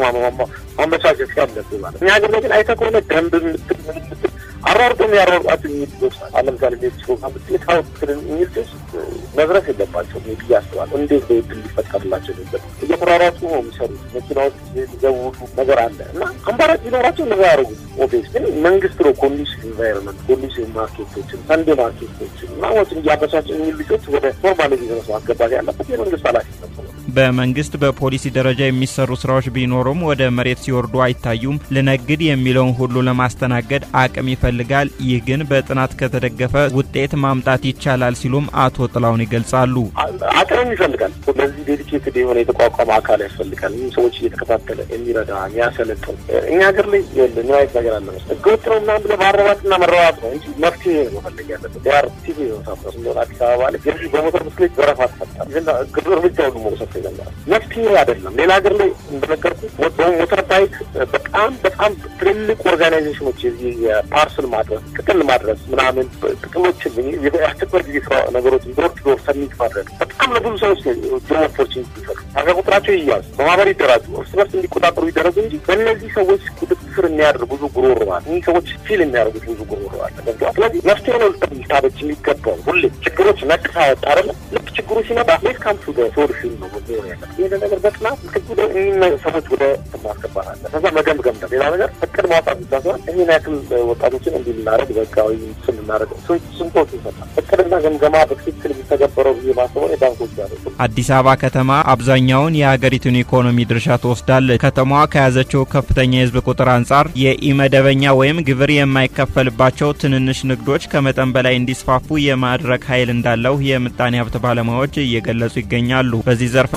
ማመቻቸት ያለብህ ማለት እኛ ሀገር ላይ ግን አይተህ ከሆነ ደንብ ምትል ምን ምትል አሯርጦ የሚያሯርጧቸው የሚል ልጆች ናቸው። ለምሳሌ ቤት ፕሮግራም ውጤታዊ የሚል ልጆች መድረስ የለባቸው ብዬ አስባለሁ። እንዴት በድል ሊፈጠርላቸው ነበር? እየተሯሯጡ ነው የሚሰሩት። መኪናዎች ሊዘውቱ ነገር አለ እና አማራጭ ቢኖራቸው እንደዛ ያደርጉት። ኦቤስ ግን መንግስት ነው ኮንዲሽን ኢንቫይሮንመንት ኮንዲሽን ማርኬቶችን ሰንዴ ማርኬቶችን እና ወጭ እንዲያበሳጭ የሚል ልጆች ወደ ኖርማል ቢዝነስ ማስገባት ያለበት የመንግስት ኃላፊነት ነው። በመንግስት በፖሊሲ ደረጃ የሚሰሩ ስራዎች ቢኖሩም ወደ መሬት ሲወርዱ አይታዩም። ልነግድ የሚለውን ሁሉ ለማስተናገድ አቅም ይፈልጋል። ይህ ግን በጥናት ከተደገፈ ውጤት ማምጣት ይቻላል ሲሉም አቶ ጥላውን ይገልጻሉ። አቅምም ይፈልጋል። ለዚህ ዴዲኬትድ የሆነ የተቋቋመ አካል ያስፈልጋል። ይህም ሰዎች እየተከታተለ የሚረዳ የሚያሰለጥን እኛ ሀገር ላይ ምን አይነት ነገር አለ መሰለህ ህገወጥ ነው ምናምን ብለህ ማረባትና መረባት ነው እንጂ መፍትሄ ነው መፈለግ ያለበት። ያር ቲቪ ነው ሳፍረስ እንደሆነ አዲስ አበባ ላይ ገዢ በሞተር ብስክሌት ዘረፋ ተፈጣል። ግብር እርምጃ ሁሉ መውሰድ ይጀምራል። መፍትሄ አይደለም። ሌላ ሀገር ላይ እንደነገርኩ ሞተር ባይክ በጣም በጣም ትልልቅ ኦርጋናይዜሽኖች የዚህ የፓርስል ማድረስ ጥቅል ማድረስ ምናምን ጥቅሎችን የአስቸኳይ ጊዜ ስራ ነገሮችን ዶር ቱ ዶር ሰሚት ማድረግ በጣም ለብዙ ሰዎች ጆብ ኦፖርቹኒቲ ይፈጥሩ። ሀገር ቁጥራቸው ይያዝ፣ በማህበር ይደራጁ፣ እርስ በርስ እንዲቆጣጠሩ ይደረጉ እንጂ በእነዚህ ሰዎች ቁጥጥር የሚያደርግ ብዙ ጉሮሮ አለ። እኒህ ሰዎች ፊል የሚያደርጉት ብዙ ጉሮሮ አለ። ስለዚህ መፍትሄ ነው ልታበጅ የሚገባው ሁሌ ችግሮች ነቅሳ ወጣ አይደለ ልክ ችግሩ ሲመጣ ሌት ካም ቱ ሶሉሽን ነው ሆን ያለ ይህ ነገር በጥናት ክጉ ሰዎች ወደ ማስገባት አለ። ከዛ መገምገም ሌላ ነገር እቅድ ማውጣት ብቻ ሲሆን ይህን ያክል ወጣቶችን እንዲህ ልናደርግ በህጋዊ ስንናደርግ ስንቶች ይሰጣል። እቅድና ገምገማ በትክክል የሚተገበረው ብዬ ማስበው የባንኮች ያለ አዲስ አበባ ከተማ አብዛኛውን የሀገሪቱን ኢኮኖሚ ድርሻ ትወስዳለች። ከተማዋ ከያዘችው ከፍተኛ የህዝብ ቁጥር አንጻር የኢመደበኛ ወይም ግብር የማይከፈልባቸው ትንንሽ ንግዶች ከመጠን በላይ እንዲስፋፉ የማድረግ ኃይል እንዳለው የምጣኔ ሀብት ባለሙያዎች እየገለጹ ይገኛሉ። በዚህ ዘርፍ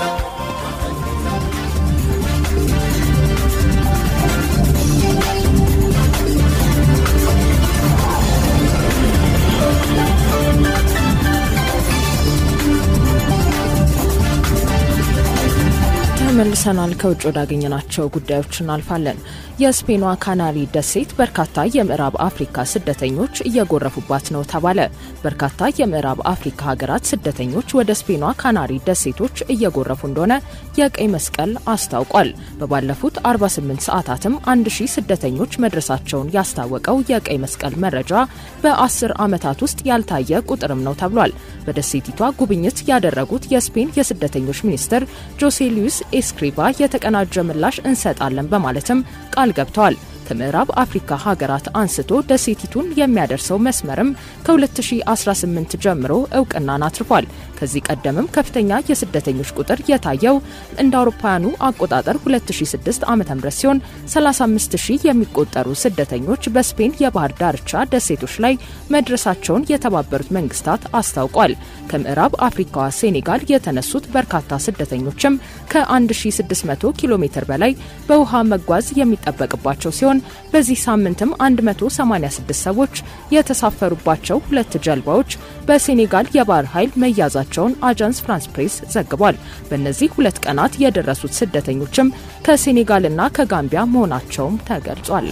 ተመልሰናል። ከውጭ ወዳገኘናቸው ጉዳዮች እናልፋለን። የስፔኗ ካናሪ ደሴት በርካታ የምዕራብ አፍሪካ ስደተኞች እየጎረፉባት ነው ተባለ። በርካታ የምዕራብ አፍሪካ ሀገራት ስደተኞች ወደ ስፔኗ ካናሪ ደሴቶች እየጎረፉ እንደሆነ የቀይ መስቀል አስታውቋል። በባለፉት 48 ሰዓታትም 1000 ስደተኞች መድረሳቸውን ያስታወቀው የቀይ መስቀል መረጃ በ10 ዓመታት ውስጥ ያልታየ ቁጥርም ነው ተብሏል። በደሴቲቷ ጉብኝት ያደረጉት የስፔን የስደተኞች ሚኒስትር ጆሴ ሉዊስ ኤስክሪባ የተቀናጀ ምላሽ እንሰጣለን በማለትም ቃል ገብተዋል። ከምዕራብ አፍሪካ ሀገራት አንስቶ ደሴቲቱን የሚያደርሰው መስመርም ከ2018 ጀምሮ እውቅናን አትርፏል። ከዚህ ቀደምም ከፍተኛ የስደተኞች ቁጥር የታየው እንደ አውሮፓውያኑ አቆጣጠር 2006 ዓ ም ሲሆን 35 ሺህ የሚቆጠሩ ስደተኞች በስፔን የባህር ዳርቻ ደሴቶች ላይ መድረሳቸውን የተባበሩት መንግስታት አስታውቋል። ከምዕራብ አፍሪካዋ ሴኔጋል የተነሱት በርካታ ስደተኞችም ከ1600 ኪሎ ሜትር በላይ በውሃ መጓዝ የሚጠበቅባቸው ሲሆን በዚህ ሳምንትም 186 ሰዎች የተሳፈሩባቸው ሁለት ጀልባዎች በሴኔጋል የባህር ኃይል መያዛቸውን አጃንስ ፍራንስ ፕሬስ ዘግቧል። በእነዚህ ሁለት ቀናት የደረሱት ስደተኞችም ከሴኔጋልና ከጋምቢያ መሆናቸውም ተገልጿል።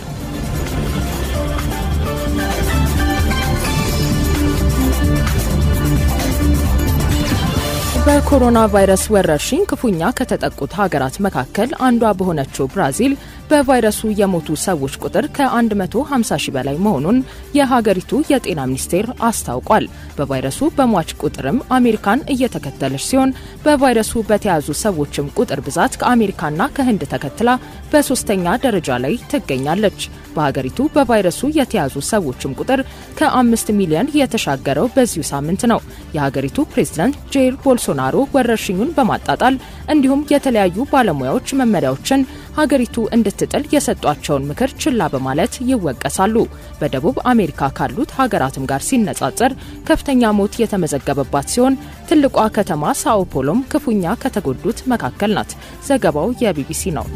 በኮሮና ቫይረስ ወረርሽኝ ክፉኛ ከተጠቁት ሀገራት መካከል አንዷ በሆነችው ብራዚል በቫይረሱ የሞቱ ሰዎች ቁጥር ከ150 ሺህ በላይ መሆኑን የሀገሪቱ የጤና ሚኒስቴር አስታውቋል። በቫይረሱ በሟች ቁጥርም አሜሪካን እየተከተለች ሲሆን በቫይረሱ በተያዙ ሰዎችም ቁጥር ብዛት ከአሜሪካና ከህንድ ተከትላ በሶስተኛ ደረጃ ላይ ትገኛለች። በሀገሪቱ በቫይረሱ የተያዙ ሰዎችም ቁጥር ከአምስት ሚሊዮን የተሻገረው በዚሁ ሳምንት ነው። የሀገሪቱ ፕሬዝዳንት ጄር ቦልሶናሮ ወረርሽኙን በማጣጣል እንዲሁም የተለያዩ ባለሙያዎች መመሪያዎችን ሀገሪቱ እንድትጥል የሰጧቸውን ምክር ችላ በማለት ይወቀሳሉ። በደቡብ አሜሪካ ካሉት ሀገራትም ጋር ሲነጻጸር ከፍተኛ ሞት የተመዘገበባት ሲሆን ትልቋ ከተማ ሳኦ ፖሎም ክፉኛ ከተጎዱት መካከል ናት። ዘገባው የቢቢሲ ነው።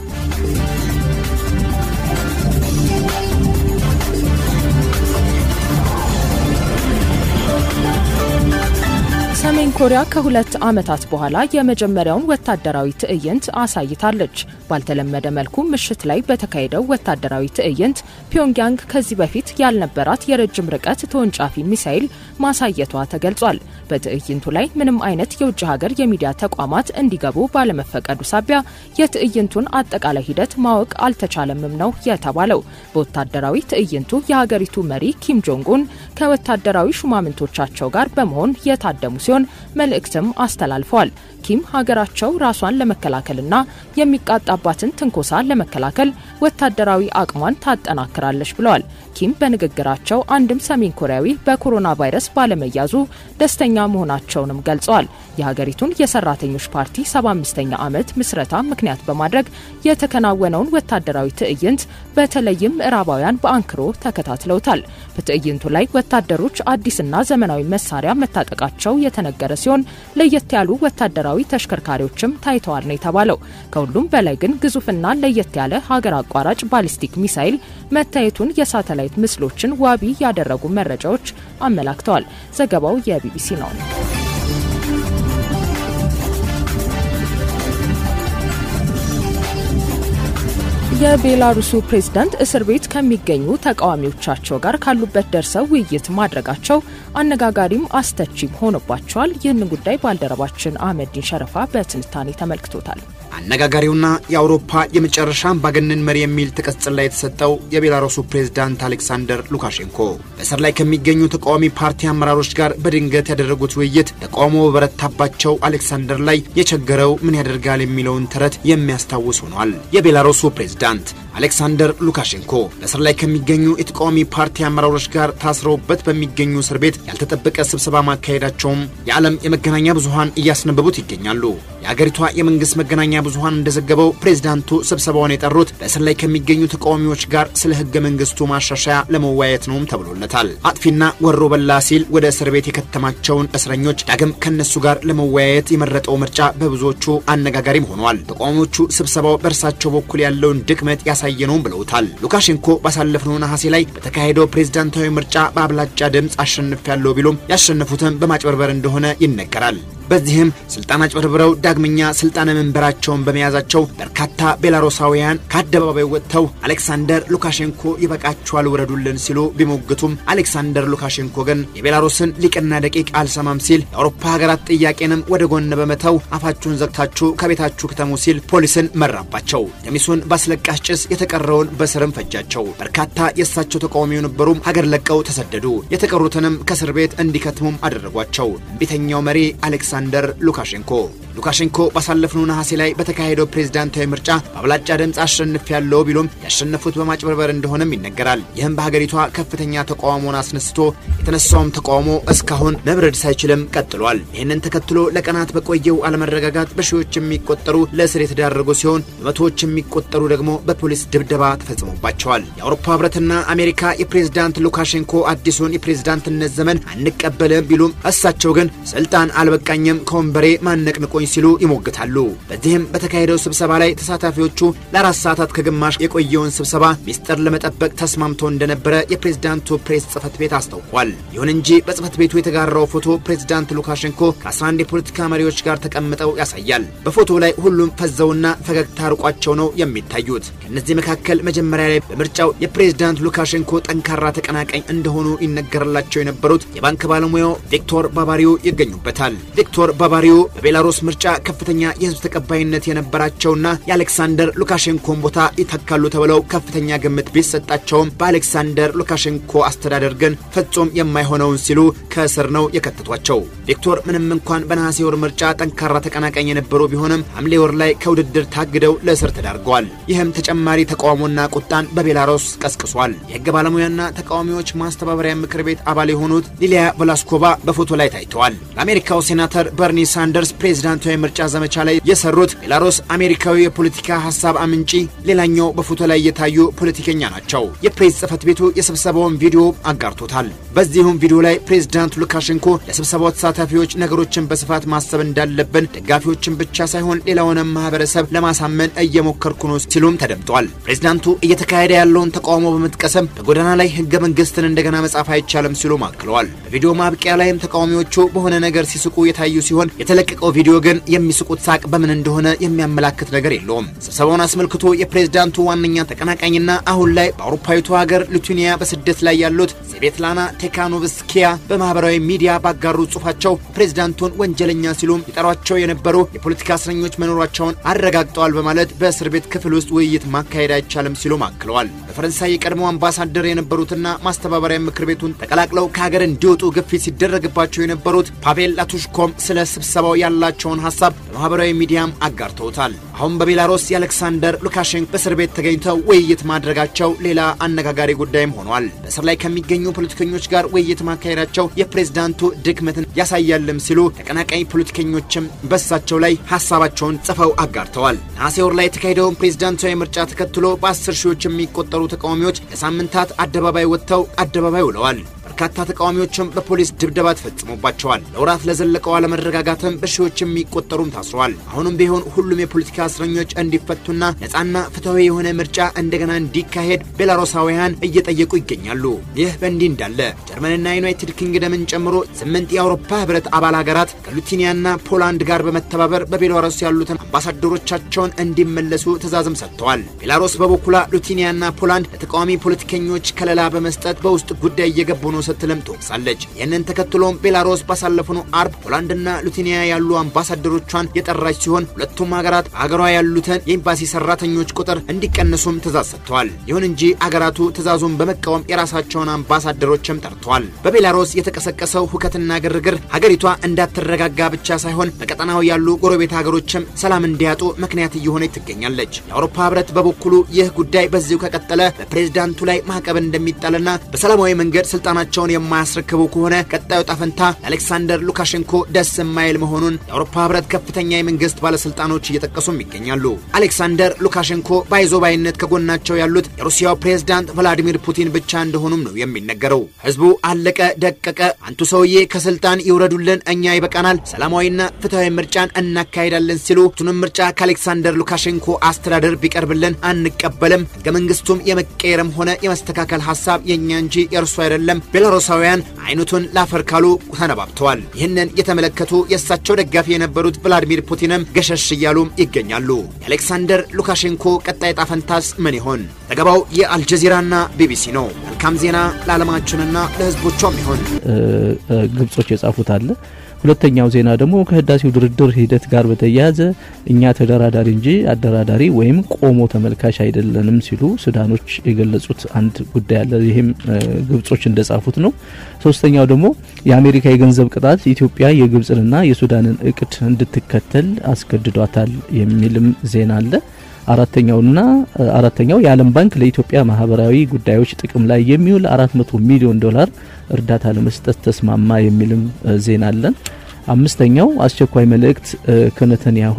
ሰሜን ኮሪያ ከሁለት ዓመታት በኋላ የመጀመሪያውን ወታደራዊ ትዕይንት አሳይታለች። ባልተለመደ መልኩ ምሽት ላይ በተካሄደው ወታደራዊ ትዕይንት ፒዮንግያንግ ከዚህ በፊት ያልነበራት የረጅም ርቀት ተወንጫፊ ሚሳይል ማሳየቷ ተገልጿል። በትዕይንቱ ላይ ምንም አይነት የውጭ ሀገር የሚዲያ ተቋማት እንዲገቡ ባለመፈቀዱ ሳቢያ የትዕይንቱን አጠቃላይ ሂደት ማወቅ አልተቻለምም ነው የተባለው። በወታደራዊ ትዕይንቱ የሀገሪቱ መሪ ኪም ጆንጉን ከወታደራዊ ሹማምንቶቻቸው ጋር በመሆን የታደሙ ሲሆን መልእክትም አስተላልፈዋል። ኪም ሀገራቸው ራሷን ለመከላከልና የሚቃጣባትን ትንኮሳ ለመከላከል ወታደራዊ አቅሟን ታጠናክራለች ብለዋል። ኪም በንግግራቸው አንድም ሰሜን ኮሪያዊ በኮሮና ቫይረስ ባለመያዙ ደስተኛ መሆናቸውንም ገልጸዋል። የሀገሪቱን የሰራተኞች ፓርቲ 75ኛ ዓመት ምስረታ ምክንያት በማድረግ የተከናወነውን ወታደራዊ ትዕይንት በተለይም ምዕራባውያን በአንክሮ ተከታትለውታል። በትዕይንቱ ላይ ወታደሮች አዲስና ዘመናዊ መሳሪያ መታጠቃቸው የተነገረ ሲሆን ለየት ያሉ ወታደራዊ ተሽከርካሪዎችም ታይተዋል ነው የተባለው። ከሁሉም በላይ ግን ግዙፍና ለየት ያለ ሀገር አቋራጭ ባሊስቲክ ሚሳይል መታየቱን የሳተላይት ምስሎችን ዋቢ ያደረጉ መረጃዎች አመላክተዋል። ዘገባው የቢቢሲ ነው። የቤላሩሱ ፕሬዝዳንት እስር ቤት ከሚገኙ ተቃዋሚዎቻቸው ጋር ካሉበት ደርሰው ውይይት ማድረጋቸው አነጋጋሪም አስተቺም ሆኖባቸዋል። ይህንን ጉዳይ ባልደረባችን አህመዲን ሸረፋ በትንታኔ ተመልክቶታል። አነጋጋሪውና የአውሮፓ የመጨረሻ አምባገነን መሪ የሚል ተቀጽላ የተሰጠው የቤላሩሱ ፕሬዝዳንት አሌክሳንደር ሉካሼንኮ በእስር ላይ ከሚገኙ ተቃዋሚ ፓርቲ አመራሮች ጋር በድንገት ያደረጉት ውይይት ተቃውሞ በበረታባቸው አሌክሳንደር ላይ የቸገረው ምን ያደርጋል የሚለውን ተረት የሚያስታውስ ሆኗል። የቤላሩሱ ፕሬዝዳንት አሌክሳንደር ሉካሼንኮ በእስር ላይ ከሚገኙ የተቃዋሚ ፓርቲ አመራሮች ጋር ታስረውበት በሚገኙ እስር ቤት ያልተጠበቀ ስብሰባ ማካሄዳቸውም የዓለም የመገናኛ ብዙኃን እያስነበቡት ይገኛሉ። የአገሪቷ የመንግስት መገናኛ ብዙኃን እንደዘገበው ፕሬዝዳንቱ ስብሰባውን የጠሩት በእስር ላይ ከሚገኙ ተቃዋሚዎች ጋር ስለ ህገ መንግስቱ ማሻሻያ ለመወያየት ነውም ተብሎለታል። አጥፊና ወሮ በላ ሲል ወደ እስር ቤት የከተማቸውን እስረኞች ዳግም ከነሱ ጋር ለመወያየት የመረጠው ምርጫ በብዙዎቹ አነጋጋሪም ሆኗል። ተቃዋሚዎቹ ስብሰባው በእርሳቸው በኩል ያለውን ድክመት ያሳየ ነውም ብለውታል። ሉካሼንኮ ባሳለፍነው ነሐሴ ላይ በተካሄደው ፕሬዝዳንታዊ ምርጫ በአብላጫ ድምፅ አሸንፊያለሁ ቢሉም ያሸነፉትም በማጭበርበር እንደሆነ ይነገራል። በዚህም ስልጣን አጭበርብረው ዳግመኛ ስልጣነ መንበራቸውን በመያዛቸው በርካታ ቤላሩሳውያን ከአደባባይ ወጥተው አሌክሳንደር ሉካሼንኮ ይበቃቸዋል ውረዱልን ሲሉ ቢሞግቱም አሌክሳንደር ሉካሼንኮ ግን የቤላሩስን ሊቅና ደቂቅ አልሰማም ሲል የአውሮፓ ሀገራት ጥያቄንም ወደ ጎን በመተው አፋችሁን ዘግታችሁ ከቤታችሁ ክተሙ ሲል ፖሊስን መራባቸው። ገሚሱን በአስለቃሽ ጭስ የተቀረውን በስርም ፈጃቸው። በርካታ የእሳቸው ተቃዋሚ የነበሩም ሀገር ለቀው ተሰደዱ። የተቀሩትንም ከእስር ቤት እንዲከትሙም አደረጓቸው። እምቢተኛው መሪ አሌክሳንደር ሉካሼንኮ ሉካሼንኮ ባሳለፍነው ነሐሴ ላይ በተካሄደው ፕሬዝዳንታዊ ምርጫ በአብላጫ ድምፅ አሸንፍ ያለው ቢሉም ያሸነፉት በማጭበርበር እንደሆነም ይነገራል። ይህም በሀገሪቷ ከፍተኛ ተቃውሞን አስነስቶ የተነሳውም ተቃውሞ እስካሁን መብረድ ሳይችልም ቀጥሏል። ይህንን ተከትሎ ለቀናት በቆየው አለመረጋጋት በሺዎች የሚቆጠሩ ለእስር የተዳረጉ ሲሆን በመቶዎች የሚቆጠሩ ደግሞ በፖሊስ ድብደባ ተፈጽሞባቸዋል። የአውሮፓ ህብረትና አሜሪካ የፕሬዝዳንት ሉካሼንኮ አዲሱን የፕሬዝዳንትነት ዘመን አንቀበልም ቢሉም እሳቸው ግን ስልጣን አልበቃኝም ከወንበሬ ማነቅንቆኝ ሲሉ ይሞግታሉ። በዚህም በተካሄደው ስብሰባ ላይ ተሳታፊዎቹ ለአራት ሰዓታት ከግማሽ የቆየውን ስብሰባ ሚስጥር ለመጠበቅ ተስማምቶ እንደነበረ የፕሬዝዳንቱ ፕሬስ ጽህፈት ቤት አስታውቋል። ይሁን እንጂ በጽህፈት ቤቱ የተጋራው ፎቶ ፕሬዝዳንት ሉካሼንኮ ከ11 የፖለቲካ መሪዎች ጋር ተቀምጠው ያሳያል። በፎቶው ላይ ሁሉም ፈዘውና ፈገግታ ርቋቸው ነው የሚታዩት። ከእነዚህ መካከል መጀመሪያ ላይ በምርጫው የፕሬዝዳንት ሉካሼንኮ ጠንካራ ተቀናቃኝ እንደሆኑ ይነገርላቸው የነበሩት የባንክ ባለሙያው ቪክቶር ባባሪዮ ይገኙበታል። ቪክቶር ባባሪዮ በቤላሩስ ምርጫ ከፍተኛ የህዝብ ተቀባይነት የነበራቸውና የአሌክሳንደር ሉካሼንኮን ቦታ ይተካሉ ተብለው ከፍተኛ ግምት ቢሰጣቸውም በአሌክሳንደር ሉካሼንኮ አስተዳደር ግን ፍጹም የማይሆነውን ሲሉ ከእስር ነው የከተቷቸው። ቪክቶር ምንም እንኳን በነሐሴ ወር ምርጫ ጠንካራ ተቀናቃኝ የነበሩ ቢሆንም ሐምሌ ወር ላይ ከውድድር ታግደው ለእስር ተዳርገዋል። ይህም ተጨማሪ ተቃውሞና ቁጣን በቤላሩስ ቀስቅሷል። የህግ ባለሙያና ተቃዋሚዎች ማስተባበሪያ ምክር ቤት አባል የሆኑት ሊሊያ ቮላስኮቫ በፎቶ ላይ ታይተዋል። ለአሜሪካው ሴናተር በርኒ ሳንደርስ ፕሬዝዳንታዊ ምርጫ ዘመቻ ላይ የሰሩት ቤላሩስ አሜሪካዊ የፖለቲካ ሀሳብ አምንጪ ሌላኛው በፎቶ ላይ የታዩ ፖለቲከኛ ናቸው። የፕሬስ ጽህፈት ቤቱ የስብሰባውን ቪዲዮ አጋርቶታል። በዚሁም ቪዲዮ ላይ ፕሬዝዳንት ሉካሼንኮ ለስብሰባው ተሳታፊዎች ነገሮችን በስፋት ማሰብ እንዳለብን ደጋፊዎችን ብቻ ሳይሆን ሌላውንም ማህበረሰብ ለማሳመን እየሞከርኩ ነው ሲሉም ተደምጧል። ፕሬዝዳንቱ እየተካሄደ ያለውን ተቃውሞ በመጥቀስም በጎዳና ላይ ህገ መንግስትን እንደገና መጻፍ አይቻልም ሲሉ አክለዋል። በቪዲዮ ማብቂያ ላይም ተቃዋሚዎቹ በሆነ ነገር ሲስቁ የታዩ ሲሆን የተለቀቀው ቪዲዮ ግን የሚስቁት ሳቅ በምን እንደሆነ የሚያመላክት ነገር የለውም። ስብሰባውን አስመልክቶ የፕሬዝዳንቱ ዋነኛ ተቀናቃኝና አሁን ላይ በአውሮፓዊቱ ሀገር ሊቱዌኒያ በስደት ላይ ያሉት ሴቬትላና ቴካኖቭስኪያ በማህበራዊ ሚዲያ ባጋሩ ጽሁፋቸው ፕሬዝዳንቱን ወንጀለኛ ሲሉም ይጠሯቸው የነበሩ የፖለቲካ እስረኞች መኖራቸውን አረጋግጠዋል በማለት በእስር ቤት ክፍል ውስጥ ውይይት ማካሄድ አይቻልም ሲሉም አክለዋል። በፈረንሳይ የቀድሞ አምባሳደር የነበሩትና ማስተባበሪያ ምክር ቤቱን ተቀላቅለው ከሀገር እንዲወጡ ግፊት ሲደረግባቸው የነበሩት ፓቬል ላቱሽኮም ስለ ስብሰባው ያላቸውን ሀሳብ በማህበራዊ ሚዲያም አጋርተውታል። አሁን በቤላሩስ የአሌክሳንደር ሉካሼንኮ በእስር ቤት ተገኝተው ውይይት ማድረጋቸው ሌላ አነጋጋሪ ጉዳይም ሆኗል። በእስር ላይ ከሚገኙ ፖለቲከኞች ጋር ውይይት ማካሄዳቸው የፕሬዝዳንቱ ድክመትን ያሳያልም ሲሉ ተቀናቃኝ ፖለቲከኞችም በሳቸው ላይ ሀሳባቸውን ጽፈው አጋርተዋል። ነሐሴ ወር ላይ የተካሄደውን ፕሬዝዳንታዊ ምርጫ ተከትሎ በአስር ሺዎች የሚቆጠሩ ተቃዋሚዎች ለሳምንታት አደባባይ ወጥተው አደባባይ ውለዋል። በርካታ ተቃዋሚዎችም በፖሊስ ድብደባ ተፈጽሞባቸዋል። ለወራት ለዘለቀው አለመረጋጋትም በሺዎች የሚቆጠሩም ታስረዋል። አሁንም ቢሆን ሁሉም የፖለቲካ እስረኞች እንዲፈቱና ነፃና ፍትሐዊ የሆነ ምርጫ እንደገና እንዲካሄድ ቤላሩሳውያን እየጠየቁ ይገኛሉ። ይህ በእንዲህ እንዳለ ጀርመንና ዩናይትድ ኪንግደምን ጨምሮ ስምንት የአውሮፓ ህብረት አባል ሀገራት ከሉቲኒያና ፖላንድ ጋር በመተባበር በቤላሩስ ያሉትን አምባሳደሮቻቸውን እንዲመለሱ ትዕዛዝም ሰጥተዋል። ቤላሩስ በበኩሏ ሉቲኒያና ፖላንድ ለተቃዋሚ ፖለቲከኞች ከለላ በመስጠት በውስጥ ጉዳይ እየገቡ ነው ስትልም ትወቅሳለች። ይህንን ተከትሎም ቤላሩስ ባሳለፍነው አርብ ፖላንድና ሉቲኒያ ያሉ አምባሳደሮቿን የጠራች ሲሆን ሁለቱም ሀገራት በሀገሯ ያሉትን የኤምባሲ ሰራተኞች ቁጥር እንዲቀንሱም ትእዛዝ ሰጥተዋል። ይሁን እንጂ አገራቱ ትእዛዙን በመቃወም የራሳቸውን አምባሳደሮችም ጠርተዋል። በቤላሩስ የተቀሰቀሰው ሁከትና ግርግር ሀገሪቷ እንዳትረጋጋ ብቻ ሳይሆን በቀጠናው ያሉ ጎረቤት ሀገሮችም ሰላም እንዲያጡ ምክንያት እየሆነች ትገኛለች። የአውሮፓ ህብረት በበኩሉ ይህ ጉዳይ በዚሁ ከቀጠለ በፕሬዝዳንቱ ላይ ማዕቀብ እንደሚጣልና በሰላማዊ መንገድ ስልጣናቸውን የማያስረክቡ ከሆነ ቀጣዩ ጣፈንታ ለአሌክሳንደር ሉካሼንኮ ደስ የማይል መሆኑን የአውሮፓ ህብረት ከፍተኛ የመንግስት ባለስልጣኖች እየጠቀሱም ይገኛሉ። አሌክሳንደር ሉካሼንኮ ባይዞባይነት ከጎናቸው ያሉት የሩሲያው ፕሬዝዳንት ቭላዲሚር ፑቲን ብቻ እንደሆኑም ነው የሚነገረው። ህዝቡ አለቀ ደቀቀ፣ አንቱ ሰውዬ ከስልጣን ይውረዱልን፣ እኛ ይበቃናል፣ ሰላማዊና ፍትሐዊ ምርጫን እናካሄዳለን ሲሉ ቱንም ምርጫ ከአሌክሳንደር ሉካሼንኮ አስተዳደር ቢቀርብልን አንቀበልም፣ ህገ መንግስቱም የመቀየርም ሆነ የመስተካከል ሀሳብ የእኛ እንጂ የእርሱ አይደለም፣ ቤላሩሳውያን አይነቱን ላፈር ካሉ ተነባብተዋል። ይህንን የተመለከቱ የእሳቸው ደጋፊ የነበሩት ቭላዲሚር ፑቲንም ገሸሽ እያሉም ይገኛሉ። የአሌክሳንደር ሉካሼንኮ ቀጣይ ጣፈንታስ ምን ይሆን? ዘገባው የአልጀዚራና ቢቢሲ ነው። መልካም ዜና ለዓለማችንና ለህዝቦቿም ይሆን። ግብጾች የጻፉት አለ ሁለተኛው ዜና ደግሞ ከህዳሴው ድርድር ሂደት ጋር በተያያዘ እኛ ተደራዳሪ እንጂ አደራዳሪ ወይም ቆሞ ተመልካች አይደለንም ሲሉ ሱዳኖች የገለጹት አንድ ጉዳይ አለ። ይህም ግብጾች እንደጻፉት ነው። ሶስተኛው ደግሞ የአሜሪካ የገንዘብ ቅጣት ኢትዮጵያ የግብጽንና የሱዳንን እቅድ እንድትከተል አስገድዷታል የሚልም ዜና አለ። አራተኛውና አራተኛው የዓለም ባንክ ለኢትዮጵያ ማህበራዊ ጉዳዮች ጥቅም ላይ የሚውል 400 ሚሊዮን ዶላር እርዳታ ለመስጠት ተስማማ የሚልም ዜና አለን። አምስተኛው አስቸኳይ መልእክት ከነተንያሁ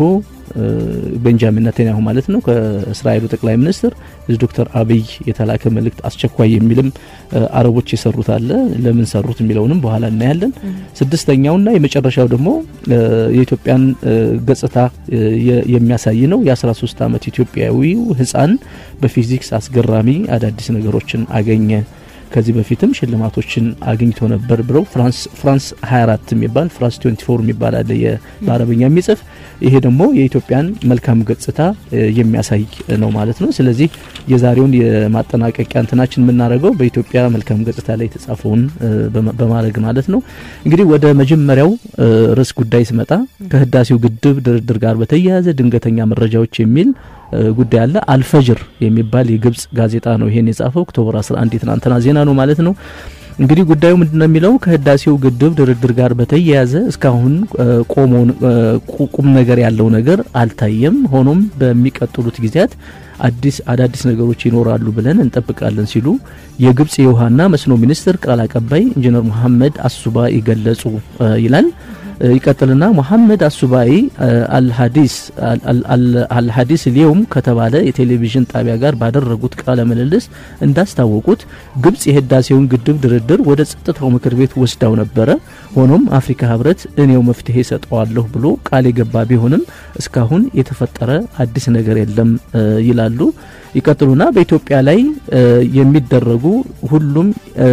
ቤንጃሚን ነተንያሁ ማለት ነው ከእስራኤሉ ጠቅላይ ሚኒስትር ዶክተር አብይ የተላከ መልእክት አስቸኳይ የሚልም አረቦች የሰሩት አለ። ለምን ሰሩት የሚለውንም በኋላ እናያለን። ስድስተኛውና የመጨረሻው ደግሞ የኢትዮጵያን ገጽታ የሚያሳይ ነው። የ13 ዓመት ኢትዮጵያዊው ህፃን በፊዚክስ አስገራሚ አዳዲስ ነገሮችን አገኘ። ከዚህ በፊትም ሽልማቶችን አግኝቶ ነበር ብለው ፍራንስ ፍራንስ 24 የሚባል ፍራንስ 24 የሚባል አለ በአረበኛ የሚጽፍ ይሄ ደግሞ የኢትዮጵያን መልካም ገጽታ የሚያሳይ ነው ማለት ነው። ስለዚህ የዛሬውን የማጠናቀቂያ እንትናችን የምናደርገው በኢትዮጵያ መልካም ገጽታ ላይ የተጻፈውን በማድረግ ማለት ነው። እንግዲህ ወደ መጀመሪያው ርዕስ ጉዳይ ስመጣ ከህዳሴው ግድብ ድርድር ጋር በተያያዘ ድንገተኛ መረጃዎች የሚል ጉዳይ አለ። አልፈጅር የሚባል የግብጽ ጋዜጣ ነው ይሄን የጻፈው ኦክቶበር 11 የትናንትና ዜና ነው ማለት ነው። እንግዲህ ጉዳዩ ምንድነው የሚለው ከህዳሴው ግድብ ድርድር ጋር በተያያዘ እስካሁን ቆሞ ቁም ነገር ያለው ነገር አልታየም። ሆኖም በሚቀጥሉት ጊዜያት አዲስ አዳዲስ ነገሮች ይኖራሉ ብለን እንጠብቃለን ሲሉ የግብጽ የውሃና መስኖ ሚኒስትር ቃል አቀባይ ኢንጂነር መሐመድ አሱባ ይገለጹ ይላል። ይቀጥልና መሐመድ አሱባይ አልሀዲስ አልሀዲስ ሊየውም ከተባለ የቴሌቪዥን ጣቢያ ጋር ባደረጉት ቃለ ምልልስ እንዳስታወቁት ግብጽ የህዳሴውን ግድብ ድርድር ወደ ጸጥታው ምክር ቤት ወስዳው ነበረ። ሆኖም አፍሪካ ህብረት እኔው መፍትሄ ሰጠዋለሁ ብሎ ቃል የገባ ቢሆንም እስካሁን የተፈጠረ አዲስ ነገር የለም ይላሉ። ይቀጥሉና በኢትዮጵያ ላይ የሚደረጉ ሁሉም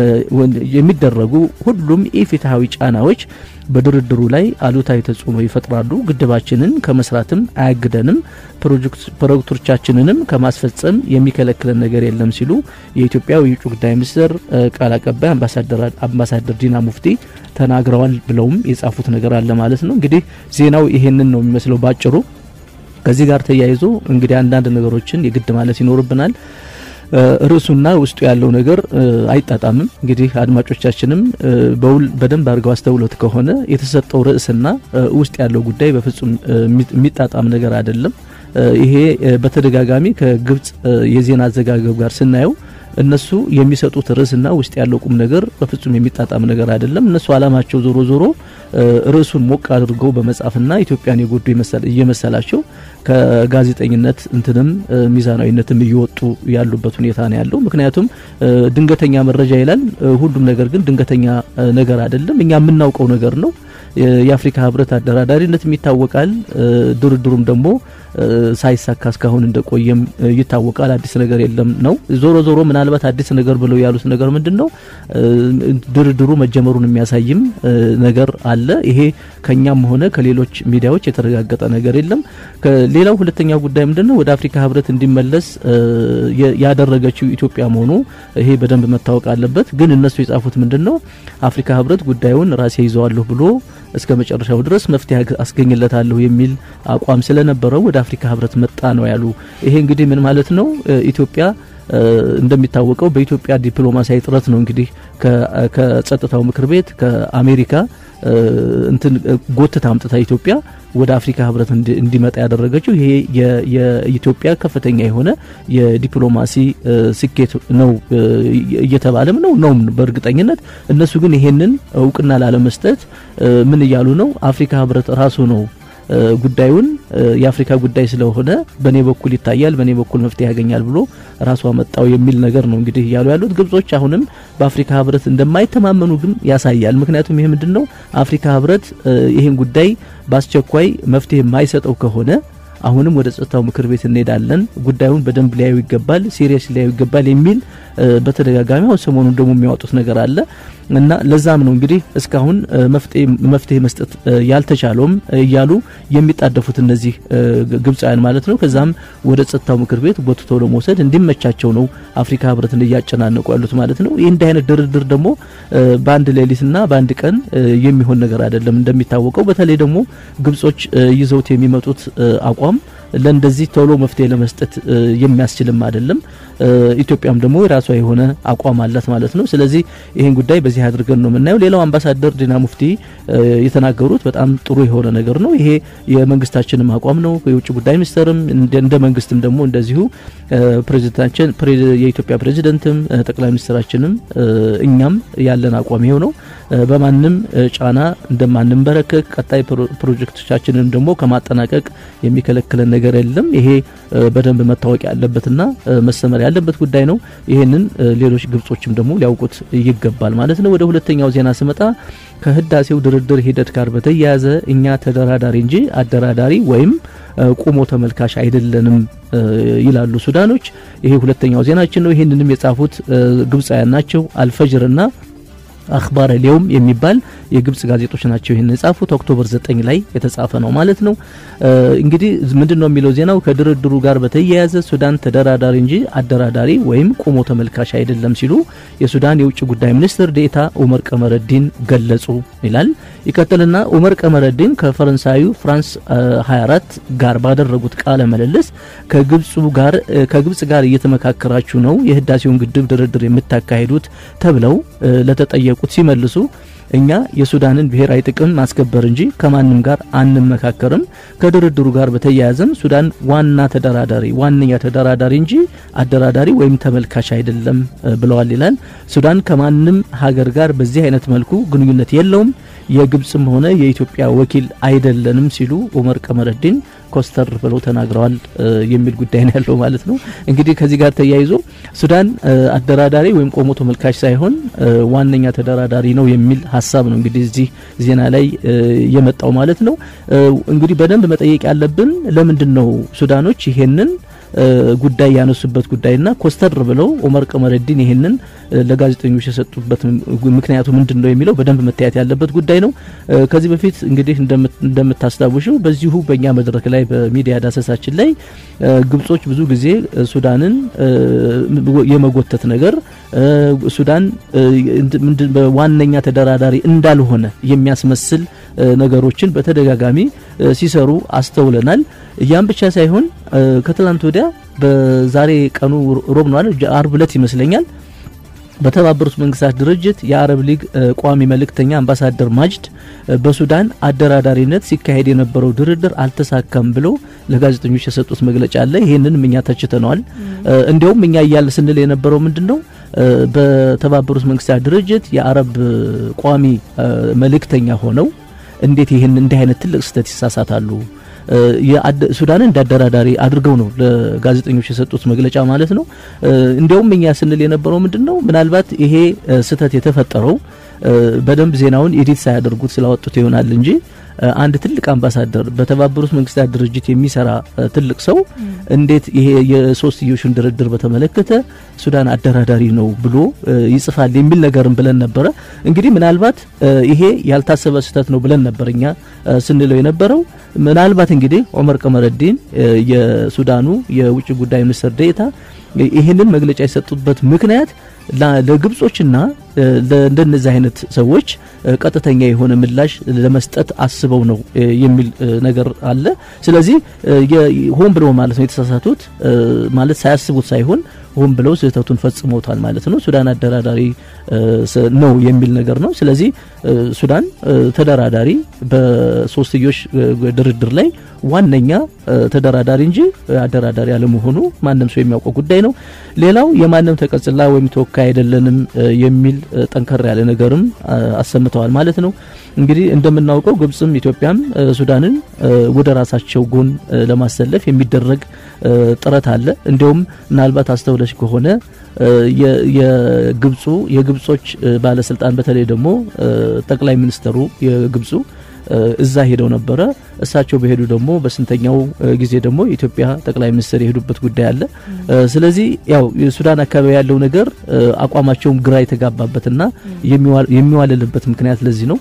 የሚደረጉ ሁሉም ኢፍትሐዊ ጫናዎች በድርድሩ ላይ አሉታዊ ተጽዕኖ ይፈጥራሉ። ግድባችንን ከመስራትም አያግደንም፣ ፕሮጀክቶቻችንንም ከማስፈጸም የሚከለክለን ነገር የለም ሲሉ የኢትዮጵያ የውጭ ጉዳይ ሚኒስትር ቃል አቀባይ አምባሳደር ዲና ሙፍቲ ተናግረዋል ብለውም የጻፉት ነገር አለ ማለት ነው። እንግዲህ ዜናው ይሄንን ነው የሚመስለው ባጭሩ። ከዚህ ጋር ተያይዞ እንግዲህ አንዳንድ ነገሮችን የግድ ማለት ይኖርብናል። ርዕሱና ውስጡ ያለው ነገር አይጣጣምም። እንግዲህ አድማጮቻችንም በውል በደንብ አድርገው አስተውሎት ከሆነ የተሰጠው ርዕስና ውስጥ ያለው ጉዳይ በፍጹም የሚጣጣም ነገር አይደለም። ይሄ በተደጋጋሚ ከግብጽ የዜና አዘጋገብ ጋር ስናየው እነሱ የሚሰጡት ርዕስና ውስጥ ያለው ቁም ነገር በፍጹም የሚጣጣም ነገር አይደለም። እነሱ አላማቸው ዞሮ ዞሮ ርዕሱን ሞቅ አድርገው በመጻፍና ኢትዮጵያን የጎዱ እየመሰላቸው ከጋዜጠኝነት እንትንም ሚዛናዊነትም እየወጡ ያሉበት ሁኔታ ነው ያለው። ምክንያቱም ድንገተኛ መረጃ ይላል። ሁሉም ነገር ግን ድንገተኛ ነገር አይደለም። እኛ የምናውቀው ነገር ነው። የአፍሪካ ህብረት አደራዳሪነትም ይታወቃል። ድርድሩም ደግሞ ሳይሳካ እስካሁን እንደቆየም ይታወቃል። አዲስ ነገር የለም ነው። ዞሮ ዞሮ ምናልባት አዲስ ነገር ብለው ያሉት ነገር ምንድን ነው? ድርድሩ መጀመሩን የሚያሳይም ነገር አለ። ይሄ ከኛም ሆነ ከሌሎች ሚዲያዎች የተረጋገጠ ነገር የለም። ሌላው ሁለተኛው ጉዳይ ምንድን ነው? ወደ አፍሪካ ህብረት እንዲመለስ ያደረገችው ኢትዮጵያ መሆኑ ይሄ በደንብ መታወቅ አለበት። ግን እነሱ የጻፉት ምንድን ነው? አፍሪካ ህብረት ጉዳዩን ራሴ ይዘዋለሁ ብሎ እስከ መጨረሻው ድረስ መፍትሄ አስገኝለታለሁ የሚል አቋም ስለነበረው ወደ አፍሪካ ህብረት መጣ ነው ያሉ። ይሄ እንግዲህ ምን ማለት ነው? ኢትዮጵያ እንደሚታወቀው በኢትዮጵያ ዲፕሎማሲያዊ ጥረት ነው እንግዲህ ከጸጥታው ምክር ቤት ከአሜሪካ እንትን ጎትታ አምጥታ ኢትዮጵያ ወደ አፍሪካ ህብረት እንዲመጣ ያደረገችው ይሄ የኢትዮጵያ ከፍተኛ የሆነ የዲፕሎማሲ ስኬት ነው እየተባለም ነው ነውም በእርግጠኝነት። እነሱ ግን ይሄንን እውቅና ላለመስጠት ምን እያሉ ነው? አፍሪካ ህብረት ራሱ ነው ጉዳዩን የአፍሪካ ጉዳይ ስለሆነ በእኔ በኩል ይታያል፣ በእኔ በኩል መፍትሄ ያገኛል ብሎ ራሱ አመጣው የሚል ነገር ነው እንግዲህ እያሉ ያሉት። ግብጾች አሁንም በአፍሪካ ህብረት እንደማይተማመኑ ግን ያሳያል። ምክንያቱም ይሄ ምንድን ነው አፍሪካ ህብረት ይህን ጉዳይ በአስቸኳይ መፍትሄ የማይሰጠው ከሆነ አሁንም ወደ ጸጥታው ምክር ቤት እንሄዳለን፣ ጉዳዩን በደንብ ሊያዩ ይገባል፣ ሲሪየስ ሊያዩ ይገባል የሚል በተደጋጋሚ አሁን ሰሞኑን ደግሞ የሚያወጡት ነገር አለ እና ለዛም ነው እንግዲህ እስካሁን መፍትሄ መስጠት ያልተቻለውም እያሉ የሚጣደፉት እነዚህ ግብፃውያን ማለት ነው። ከዛም ወደ ጸጥታው ምክር ቤት ጎትቶ ለመውሰድ እንዲመቻቸው ነው አፍሪካ ህብረትን እያጨናነቁ ያሉት ማለት ነው። ይህ እንዲህ አይነት ድርድር ደግሞ በአንድ ሌሊትና በአንድ ቀን የሚሆን ነገር አይደለም። እንደሚታወቀው በተለይ ደግሞ ግብጾች ይዘውት የሚመጡት አቋም ለእንደዚህ ቶሎ መፍትሄ ለመስጠት የሚያስችልም አይደለም። ኢትዮጵያም ደግሞ የራሷ የሆነ አቋም አላት ማለት ነው። ስለዚህ ይህን ጉዳይ በዚህ አድርገን ነው የምናየው። ሌላው አምባሳደር ዲና ሙፍቲ የተናገሩት በጣም ጥሩ የሆነ ነገር ነው። ይሄ የመንግስታችንም አቋም ነው። የውጭ ጉዳይ ሚኒስትርም እንደ መንግስትም ደግሞ እንደዚሁ ፕሬዚዳንታችን የኢትዮጵያ ፕሬዚደንትም ጠቅላይ ሚኒስትራችንም እኛም ያለን አቋም ይሄው ነው። በማንም ጫና እንደማንንበረከክ ቀጣይ ፕሮጀክቶቻችንን ደግሞ ከማጠናቀቅ የሚከለክለን ነገር የለም። ይሄ በደንብ መታወቅ ያለበትና መሰመር ያለበት ጉዳይ ነው። ይህንን ሌሎች ግብጾችም ደግሞ ሊያውቁት ይገባል ማለት ነው። ወደ ሁለተኛው ዜና ስመጣ ከህዳሴው ድርድር ሂደት ጋር በተያያዘ እኛ ተደራዳሪ እንጂ አደራዳሪ ወይም ቁሞ ተመልካች አይደለንም ይላሉ ሱዳኖች። ይሄ ሁለተኛው ዜናችን ነው። ይህንንም የጻፉት ግብጻውያን ናቸው። አልፈጅርና አክባር ሊየውም የሚባል የግብጽ ጋዜጦች ናቸው ይህን የጻፉት። ኦክቶበር 9 ላይ የተጻፈ ነው ማለት ነው። እንግዲህ ምንድን ነው የሚለው ዜናው ከድርድሩ ጋር በተያያዘ ሱዳን ተደራዳሪ እንጂ አደራዳሪ ወይም ቁሞ ተመልካች አይደለም ሲሉ የሱዳን የውጭ ጉዳይ ሚኒስትር ዴኤታ ኡመር ቀመረዲን ገለጹ ይላል። ይቀጥልና ኡመር ቀመረዲን ከፈረንሳዩ ፍራንስ 24 ጋር ባደረጉት ቃለ ምልልስ ከግብጹ ጋር ከግብጽ ጋር እየተመካከራችሁ ነው የህዳሴውን ግድብ ድርድር የምታካሂዱት ተብለው ለተጠየቁት ሲመልሱ እኛ የሱዳንን ብሔራዊ ጥቅም ማስከበር እንጂ ከማንም ጋር አንመካከርም። ከድርድሩ ጋር በተያያዘም ሱዳን ዋና ተደራዳሪ ዋነኛ ተደራዳሪ እንጂ አደራዳሪ ወይም ተመልካች አይደለም ብለዋል ይላል። ሱዳን ከማንም ሀገር ጋር በዚህ አይነት መልኩ ግንኙነት የለውም፣ የግብጽም ሆነ የኢትዮጵያ ወኪል አይደለንም ሲሉ ኡመር ቀመረዲን ኮስተር ብለው ተናግረዋል የሚል ጉዳይ ነው ያለው ማለት ነው። እንግዲህ ከዚህ ጋር ተያይዞ ሱዳን አደራዳሪ ወይም ቆሞ ተመልካች ሳይሆን ዋነኛ ተደራዳሪ ነው የሚል ሀሳብ ነው እንግዲህ እዚህ ዜና ላይ የመጣው ማለት ነው። እንግዲህ በደንብ መጠየቅ ያለብን ለምንድን ነው ሱዳኖች ይሄንን ጉዳይ ያነሱበት ጉዳይና ኮስተር ብለው ኡመር ቀመረዲን ይህንን ለጋዜጠኞች የሰጡበት ምክንያቱ ምንድን ነው የሚለው በደንብ መታየት ያለበት ጉዳይ ነው። ከዚህ በፊት እንግዲህ እንደምታስታውሽው በዚሁ በእኛ መድረክ ላይ በሚዲያ ዳሰሳችን ላይ ግብጾች ብዙ ጊዜ ሱዳንን የመጎተት ነገር ሱዳን ዋነኛ ተደራዳሪ እንዳልሆነ የሚያስመስል ነገሮችን በተደጋጋሚ ሲሰሩ አስተውለናል። ያም ብቻ ሳይሆን ከትላንት ወዲያ በዛሬ ቀኑ ሮብ ነው አይደል? አርብ ዕለት ይመስለኛል በተባበሩት መንግስታት ድርጅት የአረብ ሊግ ቋሚ መልእክተኛ አምባሳደር ማጅድ በሱዳን አደራዳሪነት ሲካሄድ የነበረው ድርድር አልተሳካም ብሎ ለጋዜጠኞች የሰጡት መግለጫ አለ። ይህንንም እኛ ተችተነዋል። እንዲያውም እኛ እያለ ስንል የነበረው ምንድን ነው በተባበሩት መንግስታት ድርጅት የአረብ ቋሚ መልእክተኛ ሆነው እንዴት ይህን እንዲህ አይነት ትልቅ ስህተት ይሳሳታሉ? ሱዳንን እንዳደራዳሪ አድርገው ነው ለጋዜጠኞች የሰጡት መግለጫ ማለት ነው። እንዲያውም እኛ ስንል የነበረው ምንድን ነው ምናልባት ይሄ ስህተት የተፈጠረው በደንብ ዜናውን ኤዲት ሳያደርጉት ስላወጡት ይሆናል እንጂ አንድ ትልቅ አምባሳደር በተባበሩት መንግስታት ድርጅት የሚሰራ ትልቅ ሰው እንዴት ይሄ የሶስትዮሹን ድርድር በተመለከተ ሱዳን አደራዳሪ ነው ብሎ ይጽፋል የሚል ነገርም ብለን ነበረ። እንግዲህ ምናልባት ይሄ ያልታሰበ ስህተት ነው ብለን ነበር እኛ ስንለው የነበረው። ምናልባት እንግዲህ ኦመር ቀመረዲን የሱዳኑ የውጭ ጉዳይ ሚኒስትር ዴኤታ ይህንን መግለጫ የሰጡበት ምክንያት ለግብጾችና ለእንደነዚህ አይነት ሰዎች ቀጥተኛ የሆነ ምላሽ ለመስጠት አስበው ነው የሚል ነገር አለ። ስለዚህ ሆን ብለው ማለት ነው የተሳሳቱት ማለት ሳያስቡት ሳይሆን ሆን ብለው ስህተቱን ፈጽመውታል ማለት ነው። ሱዳን አደራዳሪ ነው የሚል ነገር ነው። ስለዚህ ሱዳን ተደራዳሪ በሶስትዮሽ ድርድር ላይ ዋነኛ ተደራዳሪ እንጂ አደራዳሪ አለመሆኑ ማንም ሰው የሚያውቀው ጉዳይ ነው። ሌላው የማንም ተቀጽላ ወይም ተወካይ አይደለንም የሚል ጠንከር ያለ ነገርም አሰምተዋል ማለት ነው። እንግዲህ እንደምናውቀው ግብጽም ኢትዮጵያም ሱዳንን ወደ ራሳቸው ጎን ለማሰለፍ የሚደረግ ጥረት አለ። እንዲሁም ምናልባት አስተውለሽ ከሆነ የግብፁ የግብጾች ባለስልጣን በተለይ ደግሞ ጠቅላይ ሚኒስትሩ የግብፁ እዛ ሄደው ነበረ። እሳቸው በሄዱ ደግሞ በስንተኛው ጊዜ ደግሞ የኢትዮጵያ ጠቅላይ ሚኒስትር የሄዱበት ጉዳይ አለ። ስለዚህ ያው የሱዳን አካባቢ ያለው ነገር አቋማቸውም ግራ የተጋባበትና የሚዋልልበት ምክንያት ለዚህ ነው።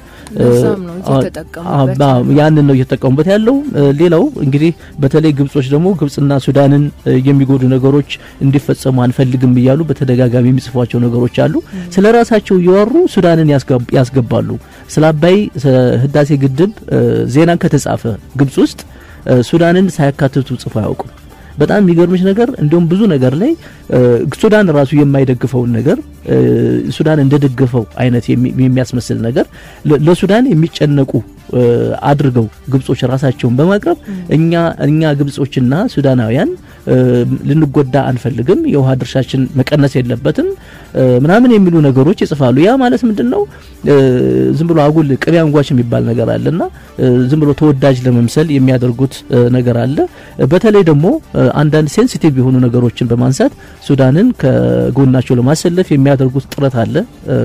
ያንን ነው እየተጠቀሙበት ያለው። ሌላው እንግዲህ በተለይ ግብጾች ደግሞ ግብጽና ሱዳንን የሚጎዱ ነገሮች እንዲፈጸሙ አንፈልግም እያሉ በተደጋጋሚ የሚጽፏቸው ነገሮች አሉ። ስለ ራሳቸው እያወሩ ሱዳንን ያስገባሉ። ስለ አባይ ህዳሴ ግድብ ዜና ከተጻፈ ግብጽ ውስጥ ሱዳንን ሳያካትቱ ጽፎ አያውቁም። በጣም የሚገርምሽ ነገር እንዲሁም ብዙ ነገር ላይ ሱዳን ራሱ የማይደግፈውን ነገር ሱዳን እንደደገፈው አይነት የሚያስመስል ነገር ለሱዳን የሚጨነቁ አድርገው ግብጾች ራሳቸውን በማቅረብ እኛ እኛ ግብጾችና ሱዳናውያን ልንጎዳ አንፈልግም፣ የውሃ ድርሻችን መቀነስ የለበትም ምናምን የሚሉ ነገሮች ይጽፋሉ። ያ ማለት ምንድን ነው? ዝም ብሎ አጉል ቅቤ አንጓች የሚባል ነገር አለና ዝም ብሎ ተወዳጅ ለመምሰል የሚያደርጉት ነገር አለ። በተለይ ደግሞ አንዳንድ ሴንሲቲቭ የሆኑ ነገሮችን በማንሳት ሱዳንን ከጎናቸው ለማሰለፍ የሚያደርጉት ጥረት አለ፣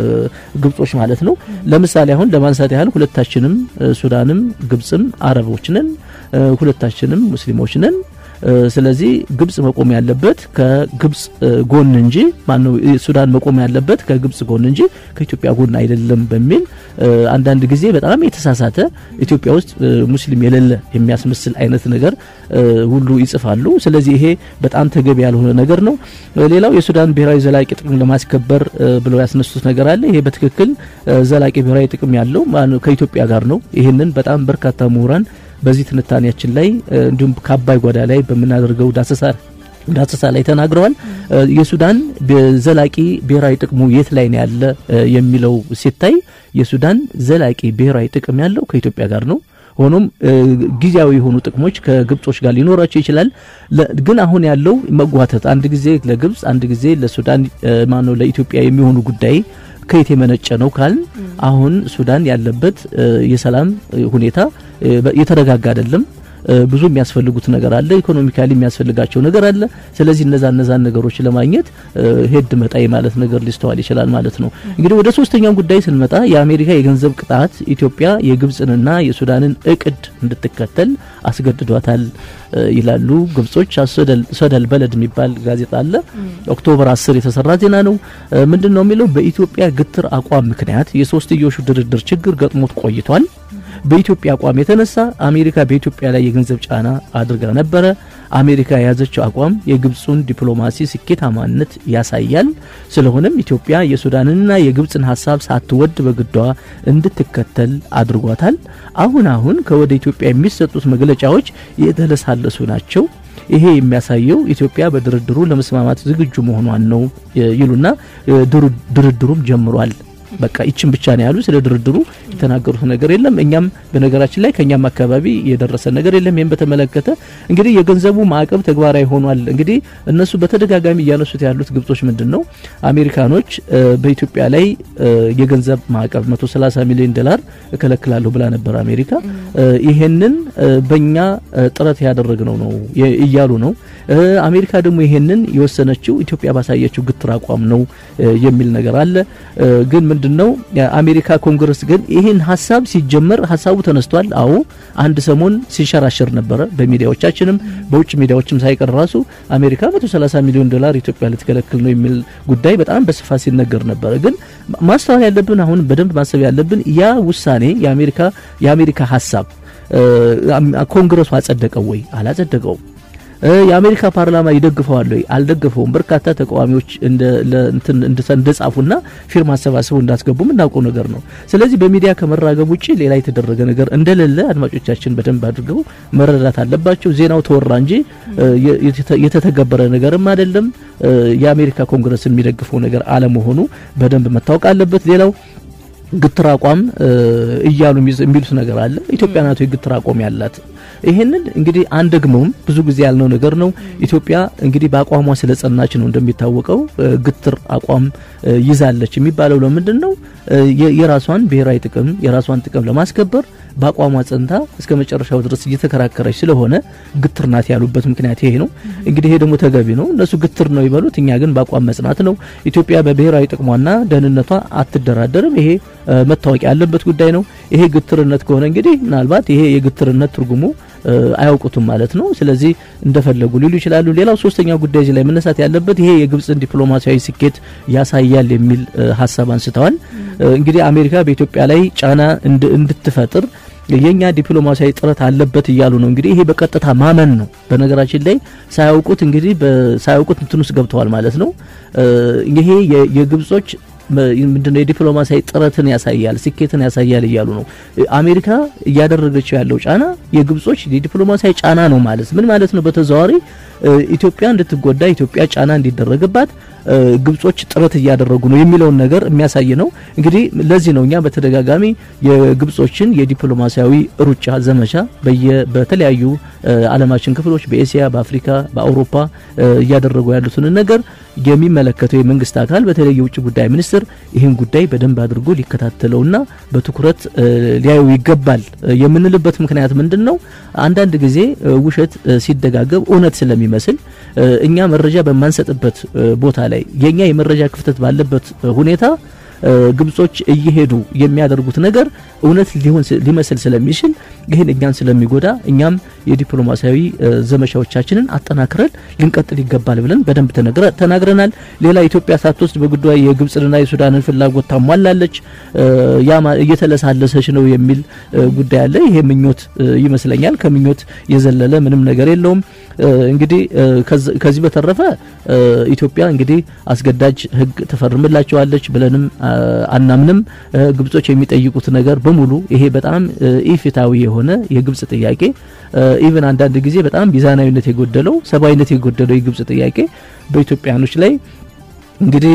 ግብጾች ማለት ነው። ለምሳሌ አሁን ለማንሳት ያህል ሁለታችንም ሱዳንም ግብጽም አረቦች ነን፣ ሁለታችንም ሙስሊሞች ነን። ስለዚህ ግብጽ መቆም ያለበት ከግብጽ ጎን እንጂ ማነው ሱዳን መቆም ያለበት ከግብጽ ጎን እንጂ ከኢትዮጵያ ጎን አይደለም በሚል አንዳንድ ጊዜ በጣም የተሳሳተ ኢትዮጵያ ውስጥ ሙስሊም የሌለ የሚያስመስል አይነት ነገር ሁሉ ይጽፋሉ። ስለዚህ ይሄ በጣም ተገቢ ያልሆነ ነገር ነው። ሌላው የሱዳን ብሔራዊ ዘላቂ ጥቅም ለማስከበር ብለው ያስነሱት ነገር አለ። ይሄ በትክክል ዘላቂ ብሔራዊ ጥቅም ያለው ከኢትዮጵያ ጋር ነው። ይህንን በጣም በርካታ ምሁራን በዚህ ትንታኔያችን ላይ እንዲሁም ከአባይ ጓዳ ላይ በምናደርገው ዳሰሳ ዳሰሳ ላይ ተናግረዋል። የሱዳን ዘላቂ ብሔራዊ ጥቅሙ የት ላይ ነው ያለ የሚለው ሲታይ የሱዳን ዘላቂ ብሔራዊ ጥቅም ያለው ከኢትዮጵያ ጋር ነው። ሆኖም ጊዜያዊ የሆኑ ጥቅሞች ከግብጾች ጋር ሊኖራቸው ይችላል። ግን አሁን ያለው መጓተት አንድ ጊዜ ለግብጽ አንድ ጊዜ ለሱዳን ማነው ለኢትዮጵያ የሚሆኑ ጉዳይ ከየት የመነጨ ነው ካልን አሁን ሱዳን ያለበት የሰላም ሁኔታ የተረጋጋ አይደለም። ብዙ የሚያስፈልጉት ነገር አለ። ኢኮኖሚካሊ የሚያስፈልጋቸው ነገር አለ። ስለዚህ እነዛ እነዛን ነገሮች ለማግኘት ሄድ መጣይ ማለት ነገር ሊስተዋል ይችላል ማለት ነው። እንግዲህ ወደ ሶስተኛው ጉዳይ ስንመጣ የአሜሪካ የገንዘብ ቅጣት ኢትዮጵያ የግብጽንና የሱዳንን እቅድ እንድትከተል አስገድዷታል ይላሉ ግብጾች። ሶደል በለድ የሚባል ጋዜጣ አለ። ኦክቶበር 10 የተሰራ ዜና ነው። ምንድን ነው የሚለው? በኢትዮጵያ ግትር አቋም ምክንያት የሶስትዮሹ ድርድር ችግር ገጥሞት ቆይቷል። በኢትዮጵያ አቋም የተነሳ አሜሪካ በኢትዮጵያ ላይ የገንዘብ ጫና አድርጋ ነበረ። አሜሪካ የያዘችው አቋም የግብፁን ዲፕሎማሲ ስኬታማነት ያሳያል። ስለሆነም ኢትዮጵያ የሱዳንንና የግብፅን ሀሳብ ሳትወድ በግዷ እንድትከተል አድርጓታል። አሁን አሁን ከወደ ኢትዮጵያ የሚሰጡት መግለጫዎች የተለሳለሱ ናቸው። ይሄ የሚያሳየው ኢትዮጵያ በድርድሩ ለመስማማት ዝግጁ መሆኗን ነው ይሉና ድርድሩም ጀምሯል። በቃ ይችን ብቻ ነው ያሉ። ስለ ድርድሩ የተናገሩት ነገር የለም። እኛም በነገራችን ላይ ከኛም አካባቢ የደረሰ ነገር የለም። ይህም በተመለከተ እንግዲህ የገንዘቡ ማዕቀብ ተግባራዊ ሆኗል። እንግዲህ እነሱ በተደጋጋሚ እያነሱት ያሉት ግብጾች ምንድን ነው አሜሪካኖች በኢትዮጵያ ላይ የገንዘብ ማዕቀብ 130 ሚሊዮን ዶላር እከለክላለሁ ብላ ነበር አሜሪካ። ይሄንን በእኛ ጥረት ያደረግነው ነው እያሉ ነው። አሜሪካ ደግሞ ይሄንን የወሰነችው ኢትዮጵያ ባሳየችው ግትር አቋም ነው የሚል ነገር አለ ግን ምንድን ነው የአሜሪካ ኮንግረስ ግን ይህን ሀሳብ ሲጀመር ሀሳቡ ተነስቷል። አዎ አንድ ሰሞን ሲንሸራሸር ነበረ በሚዲያዎቻችንም በውጭ ሚዲያዎችም ሳይቀር ራሱ አሜሪካ 130 ሚሊዮን ዶላር ኢትዮጵያ ልትከለክል ነው የሚል ጉዳይ በጣም በስፋት ሲነገር ነበረ። ግን ማስተዋል ያለብን አሁን በደንብ ማሰብ ያለብን ያ ውሳኔ የአሜሪካ የአሜሪካ ሀሳብ ኮንግረሱ አጸደቀው ወይ አላጸደቀውም? የአሜሪካ ፓርላማ ይደግፈዋል ወይ አልደገፈውም? በርካታ ተቃዋሚዎች እንደጻፉና ፊርማ አሰባስበው እንዳስገቡ የምናውቀው ነገር ነው። ስለዚህ በሚዲያ ከመራገብ ውጭ ሌላ የተደረገ ነገር እንደሌለ አድማጮቻችን በደንብ አድርገው መረዳት አለባቸው። ዜናው ተወራ እንጂ የተተገበረ ነገርም አይደለም። የአሜሪካ ኮንግረስ የሚደግፈው ነገር አለመሆኑ በደንብ መታወቅ አለበት። ሌላው ግትር አቋም እያሉ የሚሉት ነገር አለ። ኢትዮጵያ ናት የግትር አቋም ያላት። ይሄንን እንግዲህ አንደግመውም ብዙ ጊዜ ያልነው ነገር ነው። ኢትዮጵያ እንግዲህ በአቋሟ ስለጸናች ነው እንደሚታወቀው ግትር አቋም ይዛለች የሚባለው ለምንድን ነው? የራሷን ብሔራዊ ጥቅም የራሷን ጥቅም ለማስከበር በአቋሟ ጸንታ እስከ መጨረሻው ድረስ እየተከራከረች ስለሆነ ግትር ናት ያሉበት ምክንያት ይሄ ነው። እንግዲህ ይሄ ደግሞ ተገቢ ነው። እነሱ ግትር ነው ይበሉት፣ እኛ ግን በአቋም መጽናት ነው። ኢትዮጵያ በብሔራዊ ጥቅሟና ደህንነቷ አትደራደርም። ይሄ መታወቂያ ያለበት ጉዳይ ነው። ይሄ ግትርነት ከሆነ እንግዲህ ምናልባት ይሄ የግትርነት ትርጉሙ አያውቁትም ማለት ነው። ስለዚህ እንደፈለጉ ሊሉ ይችላሉ። ሌላው ሶስተኛው ጉዳይ እዚህ ላይ መነሳት ያለበት ይሄ የግብጽን ዲፕሎማሲያዊ ስኬት ያሳያል የሚል ሀሳብ አንስተዋል። እንግዲህ አሜሪካ በኢትዮጵያ ላይ ጫና እንድትፈጥር የኛ ዲፕሎማሲያዊ ጥረት አለበት እያሉ ነው። እንግዲህ ይሄ በቀጥታ ማመን ነው። በነገራችን ላይ ሳያውቁት እንግዲህ ሳያውቁት እንትን ውስጥ ገብተዋል ማለት ነው። ይሄ የግብጾች ምንድነው የዲፕሎማሲያዊ ጥረትን ያሳያል፣ ስኬትን ያሳያል እያሉ ነው። አሜሪካ እያደረገችው ያለው ጫና የግብጾች የዲፕሎማሲያዊ ጫና ነው ማለት ምን ማለት ነው? በተዘዋዋሪ ኢትዮጵያ እንድትጎዳ ኢትዮጵያ ጫና እንዲደረግባት ግብጾች ጥረት እያደረጉ ነው የሚለውን ነገር የሚያሳይ ነው። እንግዲህ ለዚህ ነው እኛ በተደጋጋሚ የግብጾችን የዲፕሎማሲያዊ ሩጫ ዘመቻ በተለያዩ ዓለማችን ክፍሎች በኤስያ፣ በአፍሪካ፣ በአውሮፓ እያደረጉ ያሉትን ነገር የሚመለከተው የመንግስት አካል በተለይ የውጭ ጉዳይ ሚኒስትር ይህን ጉዳይ በደንብ አድርጎ ሊከታተለውና በትኩረት ሊያዩ ይገባል የምንልበት ምክንያት ምንድን ነው? አንዳንድ ጊዜ ውሸት ሲደጋገብ እውነት ስለሚመስል እኛ መረጃ በማንሰጥበት ቦታ ላይ የኛ የመረጃ ክፍተት ባለበት ሁኔታ ግብጾች እየሄዱ የሚያደርጉት ነገር እውነት ሊሆን ሊመስል ስለሚችል ይህን እኛን ስለሚጎዳ እኛም የዲፕሎማሲያዊ ዘመቻዎቻችንን አጠናክረን ልንቀጥል ይገባል ብለን በደንብ ተናግረናል። ሌላ ኢትዮጵያ ሳትወስድ በጉዳዩ የግብጽንና የሱዳንን ፍላጎት ታሟላለች፣ ያ እየተለሳለሰች ነው የሚል ጉዳይ አለ። ይሄ ምኞት ይመስለኛል። ከምኞት የዘለለ ምንም ነገር የለውም። እንግዲህ ከዚህ በተረፈ ኢትዮጵያ እንግዲህ አስገዳጅ ሕግ ትፈርምላቸዋለች ብለንም አናምንም። ግብጾች የሚጠይቁት ነገር በሙሉ ይሄ በጣም ኢፍትሐዊ የሆነ የግብጽ ጥያቄ ኢቭን አንዳንድ ጊዜ በጣም ሚዛናዊነት የጎደለው ሰብአዊነት የጎደለው የግብጽ ጥያቄ በኢትዮጵያኖች ላይ እንግዲህ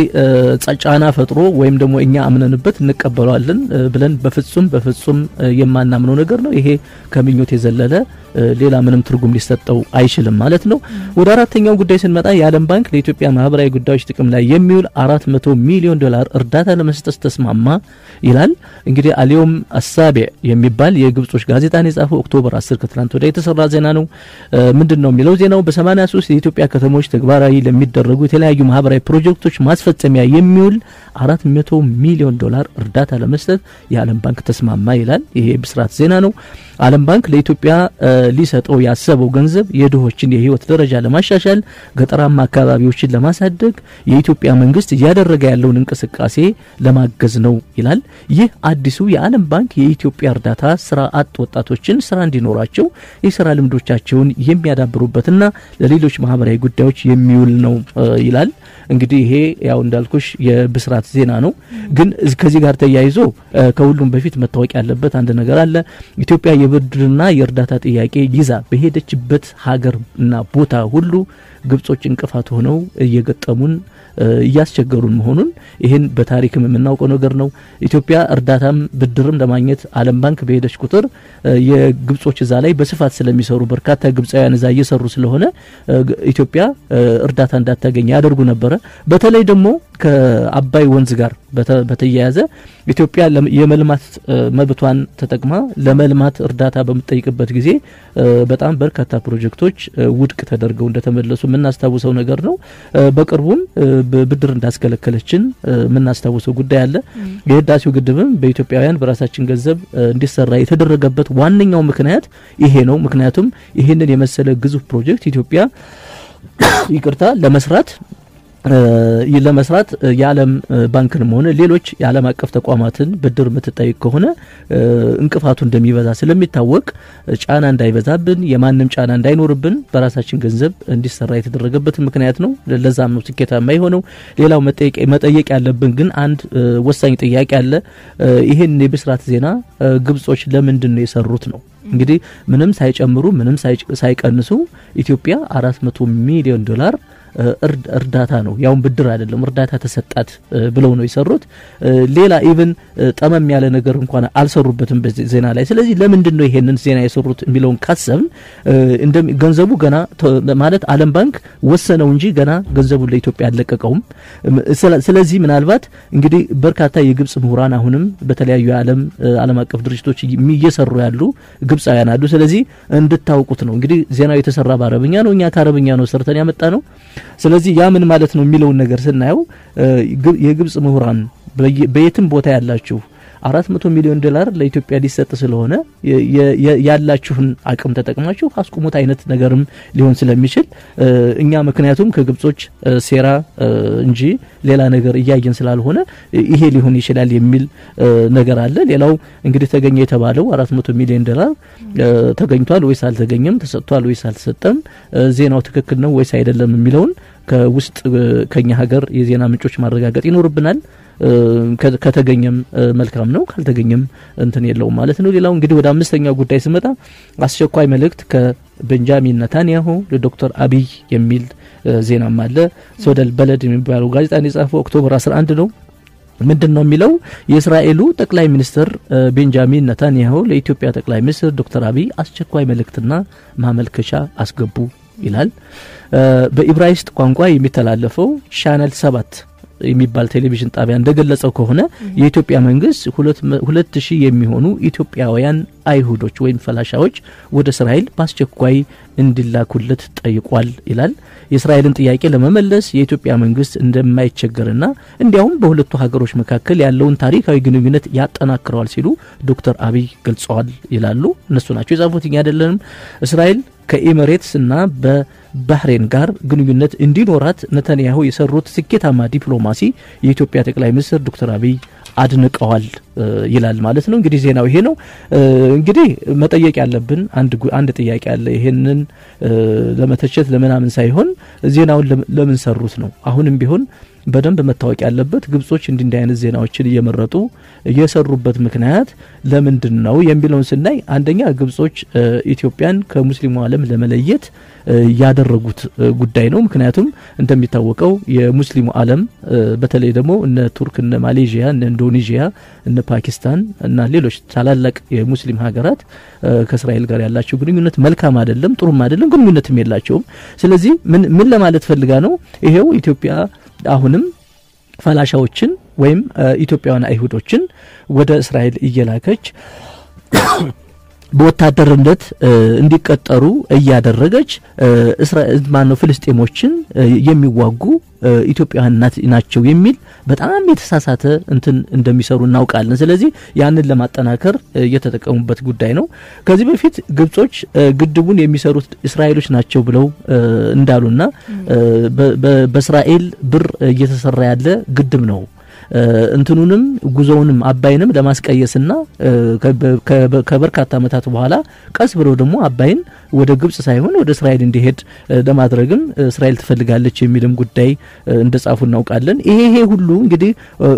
ጫና ፈጥሮ ወይም ደግሞ እኛ አምነንበት እንቀበለዋለን ብለን በፍጹም በፍጹም የማናምነው ነገር ነው። ይሄ ከምኞት የዘለለ ሌላ ምንም ትርጉም ሊሰጠው አይችልም ማለት ነው። ወደ አራተኛው ጉዳይ ስንመጣ የዓለም ባንክ ለኢትዮጵያ ማህበራዊ ጉዳዮች ጥቅም ላይ የሚውል አራት መቶ ሚሊዮን ዶላር እርዳታ ለመስጠት ተስማማ ይላል። እንግዲህ አሊዮም አሳቤ የሚባል የግብጾች ጋዜጣን የጻፈው ኦክቶበር 10 ከትናንት ወዲያ የተሰራ ዜና ነው። ምንድን ነው የሚለው ዜናው በ83 የኢትዮጵያ ከተሞች ተግባራዊ ለሚደረጉ የተለያዩ ማህበራዊ ፕሮጀክቶች ማስፈጸሚያ የሚውል አራት መቶ ሚሊዮን ዶላር እርዳታ ለመስጠት የዓለም ባንክ ተስማማ ይላል። ይሄ ብስራት ዜና ነው። ዓለም ባንክ ለኢትዮጵያ ሊሰጠው ያሰበው ገንዘብ የድሆችን የህይወት ደረጃ ለማሻሻል፣ ገጠራማ አካባቢዎችን ለማሳደግ የኢትዮጵያ መንግስት እያደረገ ያለውን እንቅስቃሴ ለማገዝ ነው ይላል። ይህ አዲሱ የዓለም ባንክ የኢትዮጵያ እርዳታ ስራ አጥ ወጣቶችን ስራ እንዲኖራቸው የስራ ልምዶቻቸውን የሚያዳብሩበትና ለሌሎች ማህበራዊ ጉዳዮች የሚውል ነው ይላል። እንግዲህ ይሄ ያው እንዳልኩሽ የብስራት ዜና ነው። ግን ከዚህ ጋር ተያይዞ ከሁሉም በፊት መታወቅ ያለበት አንድ ነገር አለ። ኢትዮጵያ የብድርና የእርዳታ ጥያቄ ይዛ በሄደችበት ሀገርና ቦታ ሁሉ ግብጾች እንቅፋት ሆነው እየገጠሙን እያስቸገሩን መሆኑን ይህን በታሪክም የምናውቀው ነገር ነው። ኢትዮጵያ እርዳታም ብድርም ለማግኘት ዓለም ባንክ በሄደች ቁጥር የግብጾች እዛ ላይ በስፋት ስለሚሰሩ በርካታ ግብፃውያን እዛ እየሰሩ ስለሆነ ኢትዮጵያ እርዳታ እንዳታገኝ ያደርጉ ነበረ። በተለይ ደግሞ ከአባይ ወንዝ ጋር በተያያዘ ኢትዮጵያ የመልማት መብቷን ተጠቅማ ለመልማት እርዳታ በምትጠይቅበት ጊዜ በጣም በርካታ ፕሮጀክቶች ውድቅ ተደርገው እንደተመለሱ የምናስታውሰው ነገር ነው። በቅርቡም ብድር እንዳስከለከለችን የምናስታውሰው ጉዳይ አለ። የህዳሴው ግድብም በኢትዮጵያውያን በራሳችን ገንዘብ እንዲሰራ የተደረገበት ዋነኛው ምክንያት ይሄ ነው። ምክንያቱም ይህንን የመሰለ ግዙፍ ፕሮጀክት ኢትዮጵያ ይቅርታ ለመስራት ለመስራት የዓለም ባንክንም ሆነ ሌሎች የዓለም አቀፍ ተቋማትን ብድር የምትጠይቅ ከሆነ እንቅፋቱ እንደሚበዛ ስለሚታወቅ ጫና እንዳይበዛብን የማንም ጫና እንዳይኖርብን በራሳችን ገንዘብ እንዲሰራ የተደረገበት ምክንያት ነው። ለዛም ነው ስኬታማ የሆነው። ሌላው መጠየቅ ያለብን ግን አንድ ወሳኝ ጥያቄ አለ። ይህን የብስራት ዜና ግብጾች ለምንድን ነው የሰሩት ነው? እንግዲህ ምንም ሳይጨምሩ ምንም ሳይቀንሱ ኢትዮጵያ አራት መቶ ሚሊዮን ዶላር እርዳታ ነው፣ ያውን ብድር አይደለም፣ እርዳታ ተሰጣት ብለው ነው የሰሩት። ሌላ ኢቭን ጠመም ያለ ነገር እንኳን አልሰሩበትም በዚህ ዜና ላይ። ስለዚህ ለምንድን ነው ይሄንን ዜና የሰሩት የሚለውን ካሰብን ገንዘቡ ገና ማለት ዓለም ባንክ ወሰነው እንጂ ገና ገንዘቡን ለኢትዮጵያ አልለቀቀውም። ስለዚህ ምናልባት እንግዲህ በርካታ የግብጽ ምሁራን አሁንም በተለያዩ የዓለም ዓለም አቀፍ ድርጅቶች እየሰሩ ያሉ ግብጻውያን አሉ። ስለዚህ እንድታውቁት ነው እንግዲህ ዜናው የተሰራ በአረብኛ ነው። እኛ ከአረብኛ ነው ሰርተን ያመጣ ነው። ስለዚህ ያ ምን ማለት ነው የሚለውን ነገር ስናየው የግብጽ ምሁራን በየትም ቦታ ያላችሁ አራት መቶ ሚሊዮን ዶላር ለኢትዮጵያ ሊሰጥ ስለሆነ ያላችሁን አቅም ተጠቅማችሁ አስቁሙት አይነት ነገርም ሊሆን ስለሚችል እኛ ምክንያቱም ከግብጾች ሴራ እንጂ ሌላ ነገር እያየን ስላልሆነ ይሄ ሊሆን ይችላል የሚል ነገር አለ። ሌላው እንግዲህ ተገኘ የተባለው አራት መቶ ሚሊዮን ዶላር ተገኝቷል ወይስ አልተገኘም፣ ተሰጥቷል ወይስ አልተሰጠም፣ ዜናው ትክክል ነው ወይስ አይደለም የሚለውን ከውስጥ ከኛ ሀገር የዜና ምንጮች ማረጋገጥ ይኖርብናል። ከተገኘም መልካም ነው፣ ካልተገኘም እንትን የለውም ማለት ነው። ሌላው እንግዲህ ወደ አምስተኛው ጉዳይ ስመጣ አስቸኳይ መልእክት ከቤንጃሚን ነታንያሁ ለዶክተር አብይ የሚል ዜናም አለ። ሶደል በለድ የሚባለው ጋዜጣን የጻፈው ኦክቶበር 11 ነው። ምንድን ነው የሚለው? የእስራኤሉ ጠቅላይ ሚኒስትር ቤንጃሚን ነታንያሁ ለኢትዮጵያ ጠቅላይ ሚኒስትር ዶክተር አብይ አስቸኳይ መልእክትና ማመልከቻ አስገቡ ይላል። በኢብራይስጥ ቋንቋ የሚተላለፈው ቻነል ሰባት የሚባል ቴሌቪዥን ጣቢያ እንደገለጸው ከሆነ የኢትዮጵያ መንግስት ሁለት ሺህ የሚሆኑ ኢትዮጵያውያን አይሁዶች ወይም ፈላሻዎች ወደ እስራኤል በአስቸኳይ እንዲላኩለት ጠይቋል ይላል። የእስራኤልን ጥያቄ ለመመለስ የኢትዮጵያ መንግስት እንደማይቸገርና እንዲያውም በሁለቱ ሀገሮች መካከል ያለውን ታሪካዊ ግንኙነት ያጠናክረዋል ሲሉ ዶክተር አብይ ገልጸዋል ይላሉ። እነሱ ናቸው የጻፉት፣ እኛ አይደለንም። እስራኤል ከኤሚሬትስ እና በባህሬን ጋር ግንኙነት እንዲኖራት ነተንያሁ የሰሩት ስኬታማ ዲፕሎማሲ የኢትዮጵያ ጠቅላይ ሚኒስትር ዶክተር አብይ አድንቀዋል ይላል ማለት ነው። እንግዲህ ዜናው ይሄ ነው። እንግዲህ መጠየቅ ያለብን አንድ ጥያቄ አለ። ይሄንን ለመተቸት ለምናምን ሳይሆን ዜናውን ለምን ሰሩት ነው። አሁንም ቢሆን በደንብ መታወቅ ያለበት ግብጾች እንዲህ እንዲህ አይነት ዜናዎችን እየመረጡ የሰሩበት ምክንያት ለምንድን ነው የሚለውን ስናይ አንደኛ ግብጾች ኢትዮጵያን ከሙስሊሙ ዓለም ለመለየት ያደረጉት ጉዳይ ነው። ምክንያቱም እንደሚታወቀው የሙስሊሙ ዓለም በተለይ ደግሞ እነ ቱርክ፣ እነ ማሌዥያ፣ እነ ኢንዶኔዥያ፣ እነ ፓኪስታን እና ሌሎች ታላላቅ የሙስሊም ሀገራት ከእስራኤል ጋር ያላቸው ግንኙነት መልካም አይደለም፣ ጥሩም አይደለም፣ ግንኙነትም የላቸውም። ስለዚህ ምን ምን ለማለት ፈልጋ ነው ይሄው ኢትዮጵያ አሁንም ፈላሻዎችን ወይም ኢትዮጵያውያን አይሁዶችን ወደ እስራኤል እየላከች በወታደርነት እንዲቀጠሩ እያደረገች ማነው ፍልስጤሞችን የሚዋጉ ኢትዮጵያውያን ናቸው የሚል በጣም የተሳሳተ እንትን እንደሚሰሩ እናውቃለን። ስለዚህ ያንን ለማጠናከር የተጠቀሙበት ጉዳይ ነው። ከዚህ በፊት ግብጾች ግድቡን የሚሰሩት እስራኤሎች ናቸው ብለው እንዳሉና በእስራኤል ብር እየተሰራ ያለ ግድብ ነው እንትኑንም ጉዞውንም አባይንም ለማስቀየስና ከበርካታ ዓመታት በኋላ ቀስ ብለው ደግሞ አባይን ወደ ግብጽ ሳይሆን ወደ እስራኤል እንዲሄድ ለማድረግም እስራኤል ትፈልጋለች የሚልም ጉዳይ እንደጻፉ እናውቃለን። ይሄ ይሄ ሁሉ እንግዲህ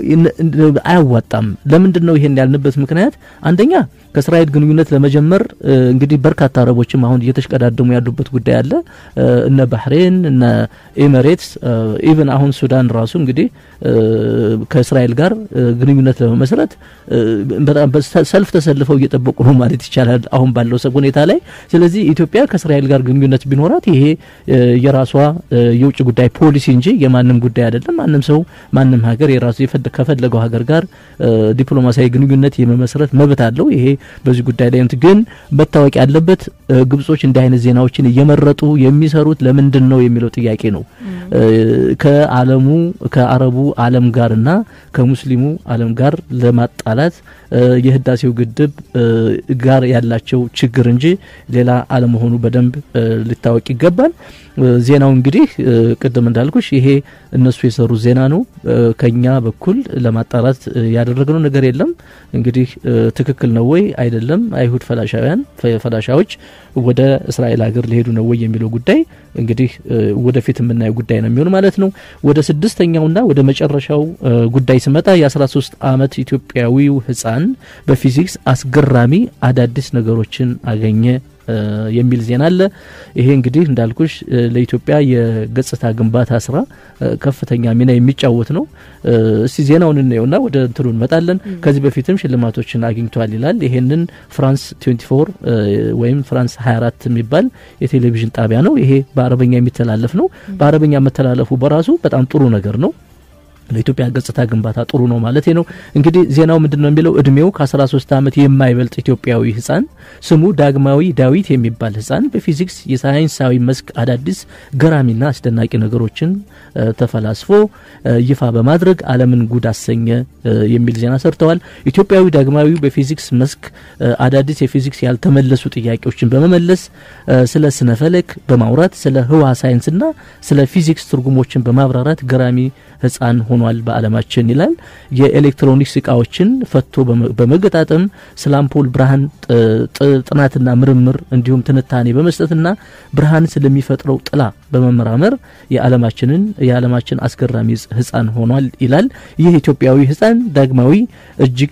አያዋጣም። ለምንድን ነው ይሄን ያልንበት ምክንያት አንደኛ ከእስራኤል ግንኙነት ለመጀመር እንግዲህ በርካታ አረቦችም አሁን እየተሽቀዳደሙ ያሉበት ጉዳይ አለ። እነ ባህሬን፣ እነ ኤሚሬትስ፣ ኢቨን አሁን ሱዳን ራሱ እንግዲህ ከእስራኤል ጋር ግንኙነት ለመመስረት በጣም ሰልፍ ተሰልፈው እየጠበቁ ነው ማለት ይቻላል አሁን ባለው ሁኔታ ላይ። ስለዚህ ኢትዮጵያ ከእስራኤል ጋር ግንኙነት ቢኖራት ይሄ የራሷ የውጭ ጉዳይ ፖሊሲ እንጂ የማንም ጉዳይ አይደለም። ማንም ሰው ማንም ሀገር የራሱ ከፈለገው ሀገር ጋር ዲፕሎማሲያዊ ግንኙነት የመመስረት መብት አለው። ይሄ በዚህ ጉዳይ ላይ ግን መታወቅ ያለበት ግብጾች እንዲህ አይነት ዜናዎችን እየመረጡ የሚሰሩት ለምንድን ነው የሚለው ጥያቄ ነው። ከዓለሙ ከአረቡ ዓለም ጋርና ከሙስሊሙ ዓለም ጋር ለማጣላት የህዳሴው ግድብ ጋር ያላቸው ችግር እንጂ ሌላ አለመሆኑ በደንብ ሊታወቅ ይገባል። ዜናው እንግዲህ ቅድም እንዳልኩሽ ይሄ እነሱ የሰሩት ዜና ነው። ከኛ በኩል ለማጣራት ያደረግነው ነገር የለም። እንግዲህ ትክክል ነው ወይ አይደለም፣ አይሁድ ፈላሻውያን ፈላሻዎች ወደ እስራኤል ሀገር ሊሄዱ ነው ወይ የሚለው ጉዳይ እንግዲህ ወደፊት የምናየው ጉዳይ ነው የሚሆን ማለት ነው። ወደ ስድስተኛውና ወደ መጨረሻው ጉዳይ ስመጣ የ13 ዓመት ኢትዮጵያዊው ህፃን በፊዚክስ አስገራሚ አዳዲስ ነገሮችን አገኘ የሚል ዜና አለ። ይሄ እንግዲህ እንዳልኩሽ ለኢትዮጵያ የገጽታ ግንባታ ስራ ከፍተኛ ሚና የሚጫወት ነው። እስቲ ዜናውን እናየውና ወደ እንትኑ እንመጣለን። ከዚህ በፊትም ሽልማቶችን አግኝቷል ይላል። ይሄንን ፍራንስ 24 ወይም ፍራንስ 24 የሚባል የቴሌቪዥን ጣቢያ ነው። ይሄ በአረበኛ የሚተላለፍ ነው። በአረበኛ መተላለፉ በራሱ በጣም ጥሩ ነገር ነው። ለኢትዮጵያ ገጽታ ግንባታ ጥሩ ነው ማለት ነው። እንግዲህ ዜናው ምንድን ነው የሚለው እድሜው ከ13 ዓመት የማይበልጥ ኢትዮጵያዊ ህፃን ስሙ ዳግማዊ ዳዊት የሚባል ህፃን በፊዚክስ የሳይንሳዊ መስክ አዳዲስ ገራሚና አስደናቂ ነገሮችን ተፈላስፎ ይፋ በማድረግ ዓለምን ጉድ አሰኘ የሚል ዜና ሰርተዋል። ኢትዮጵያዊ ዳግማዊ በፊዚክስ መስክ አዳዲስ የፊዚክስ ያልተመለሱ ጥያቄዎችን በመመለስ ስለ ስነ ፈለክ በማውራት ስለ ህዋ ሳይንስና ስለ ፊዚክስ ትርጉሞችን በማብራራት ገራሚ ህፃን ሆኗል በዓለማችን ይላል። የኤሌክትሮኒክስ እቃዎችን ፈቶ በመገጣጠም ስለ አምፖል ብርሃን ጥናትና ምርምር እንዲሁም ትንታኔ በመስጠትና ብርሃን ስለሚፈጥረው ጥላ በመመራመር የዓለማችንን የዓለማችን አስገራሚ ህፃን ሆኗል ይላል። ይህ ኢትዮጵያዊ ህፃን ዳግማዊ እጅግ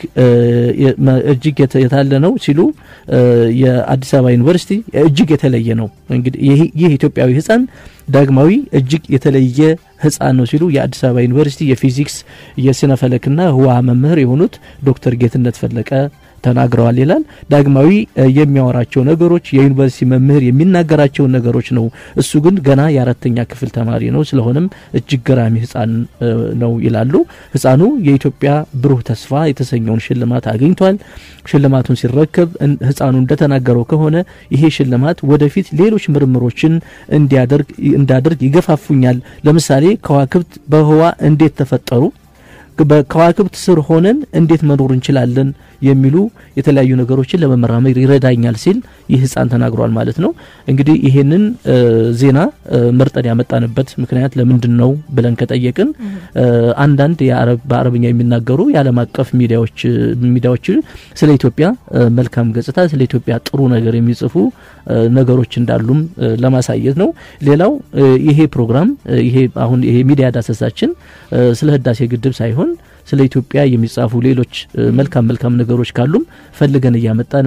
እጅግ የታለ ነው ሲሉ የአዲስ አበባ ዩኒቨርሲቲ እጅግ የተለየ ነው። እንግዲህ ይህ ኢትዮጵያዊ ህፃን ዳግማዊ እጅግ የተለየ ህፃን ነው ሲሉ የአዲስ አበባ ዩኒቨርሲቲ የፊዚክስ የስነ ፈለክና ህዋ መምህር የሆኑት ዶክተር ጌትነት ፈለቀ ተናግረዋል ይላል። ዳግማዊ የሚያወራቸው ነገሮች የዩኒቨርሲቲ መምህር የሚናገራቸውን ነገሮች ነው። እሱ ግን ገና የአራተኛ ክፍል ተማሪ ነው። ስለሆነም እጅግ ገራሚ ህፃን ነው ይላሉ። ህፃኑ የኢትዮጵያ ብሩህ ተስፋ የተሰኘውን ሽልማት አግኝቷል። ሽልማቱን ሲረከብ ህፃኑ እንደተናገረው ከሆነ ይሄ ሽልማት ወደፊት ሌሎች ምርምሮችን እንዲያደርግ እንዳደርግ ይገፋፉኛል። ለምሳሌ ከዋክብት በህዋ እንዴት ተፈጠሩ በከዋክብት ስር ሆነን እንዴት መኖር እንችላለን የሚሉ የተለያዩ ነገሮችን ለመመራመር ይረዳኛል ሲል ይህ ህፃን ተናግሯል ማለት ነው። እንግዲህ ይሄንን ዜና መርጠን ያመጣንበት ምክንያት ለምንድን ነው ብለን ከጠየቅን አንዳንድ በአረብኛ የሚናገሩ የዓለም አቀፍ ሚዲያዎች ሚዲያዎች ስለ ኢትዮጵያ መልካም ገጽታ፣ ስለ ኢትዮጵያ ጥሩ ነገር የሚጽፉ ነገሮች እንዳሉም ለማሳየት ነው። ሌላው ይሄ ፕሮግራም ይሄ አሁን ይሄ ሚዲያ ዳሰሳችን ስለ ህዳሴ ግድብ ሳይሆን ስለ ኢትዮጵያ የሚጻፉ ሌሎች መልካም መልካም ነገሮች ካሉም ፈልገን እያመጣን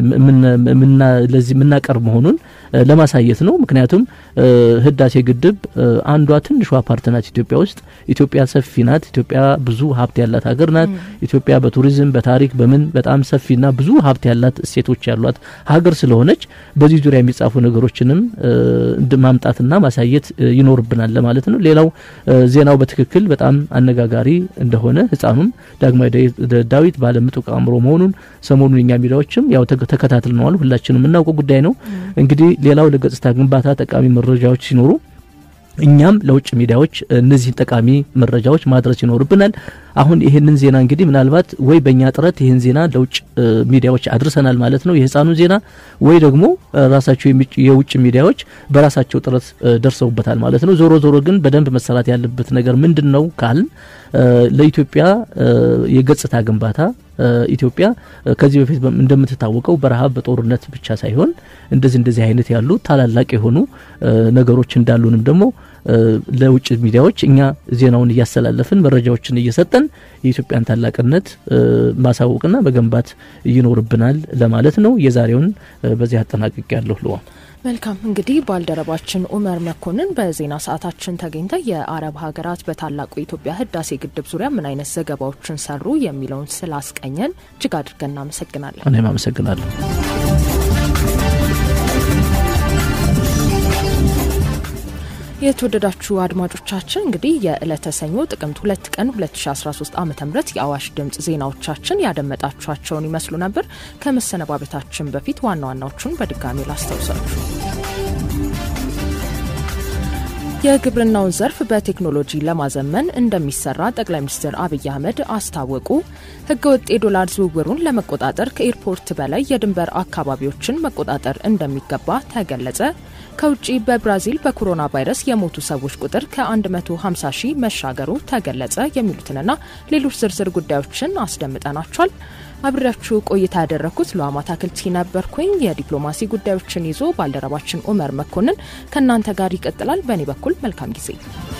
ለዚህ የምናቀርብ መሆኑን ለማሳየት ነው። ምክንያቱም ህዳሴ ግድብ አንዷ ትንሿ ፓርት ናት ኢትዮጵያ ውስጥ። ኢትዮጵያ ሰፊ ናት። ኢትዮጵያ ብዙ ሀብት ያላት ሀገር ናት። ኢትዮጵያ በቱሪዝም በታሪክ በምን በጣም ሰፊና ብዙ ሀብት ያላት እሴቶች ያሏት ሀገር ስለሆነች በዚህ ዙሪያ የሚጻፉ ነገሮችንም ማምጣትና ማሳየት ይኖርብናል ለማለት ነው። ሌላው ዜናው በትክክል በጣም አነጋጋሪ እንደሆነ ህፃኑም ዳግማዊ ዳዊት ባለምጡቅ አእምሮ መሆኑን ሰሞኑን እኛ ሚዲያዎችም ያው ተከታትለነዋል። ሁላችንም የምናውቀው ጉዳይ ነው። እንግዲህ ሌላው ለገጽታ ግንባታ ጠቃሚ መረጃዎች ሲኖሩ እኛም ለውጭ ሚዲያዎች እነዚህን ጠቃሚ መረጃዎች ማድረስ ይኖርብናል። አሁን ይህንን ዜና እንግዲህ ምናልባት ወይ በእኛ ጥረት ይህን ዜና ለውጭ ሚዲያዎች አድርሰናል ማለት ነው የህፃኑን ዜና ወይ ደግሞ ራሳቸው የውጭ ሚዲያዎች በራሳቸው ጥረት ደርሰውበታል ማለት ነው። ዞሮ ዞሮ ግን በደንብ መሰራት ያለበት ነገር ምንድን ነው ካልን ለኢትዮጵያ የገጽታ ግንባታ ኢትዮጵያ ከዚህ በፊት እንደምትታወቀው በረሃብ በጦርነት ብቻ ሳይሆን እንደዚህ እንደዚህ አይነት ያሉ ታላላቅ የሆኑ ነገሮች እንዳሉንም ደግሞ ለውጭ ሚዲያዎች እኛ ዜናውን እያስተላለፍን መረጃዎችን እየሰጠን የኢትዮጵያን ታላቅነት ማሳወቅና መገንባት ይኖርብናል ለማለት ነው። የዛሬውን በዚህ አጠናቅቅ ያለሁ ልዋል። መልካም እንግዲህ ባልደረባችን ኡመር መኮንን በዜና ሰዓታችን ተገኝተ የአረብ ሀገራት በታላቁ የኢትዮጵያ ህዳሴ ግድብ ዙሪያ ምን አይነት ዘገባዎችን ሰሩ የሚለውን ስላስቀኘን እጅግ አድርገን እናመሰግናለን። እኔም አመሰግናለሁ። የተወደዳችሁ አድማጮቻችን እንግዲህ የዕለተ ሰኞ ጥቅምት ሁለት ቀን 2013 ዓ ም የአዋሽ ድምጽ ዜናዎቻችን ያደመጣችኋቸውን ይመስሉ ነበር። ከመሰነባበታችን በፊት ዋና ዋናዎቹን በድጋሚ ላስታውሳችሁ። የግብርናውን ዘርፍ በቴክኖሎጂ ለማዘመን እንደሚሰራ ጠቅላይ ሚኒስትር አብይ አህመድ አስታወቁ። ህገወጥ የዶላር ዝውውሩን ለመቆጣጠር ከኤርፖርት በላይ የድንበር አካባቢዎችን መቆጣጠር እንደሚገባ ተገለጸ። ከውጭ በብራዚል በኮሮና ቫይረስ የሞቱ ሰዎች ቁጥር ከ150 ሺህ መሻገሩ ተገለጸ። የሚሉትንና ሌሎች ዝርዝር ጉዳዮችን አስደምጠናቸዋል። አብሬያችሁ ቆይታ ያደረግኩት ለዋማ ታክልቲ ነበርኩኝ። የዲፕሎማሲ ጉዳዮችን ይዞ ባልደረባችን ኡመር መኮንን ከእናንተ ጋር ይቀጥላል። በእኔ በኩል መልካም ጊዜ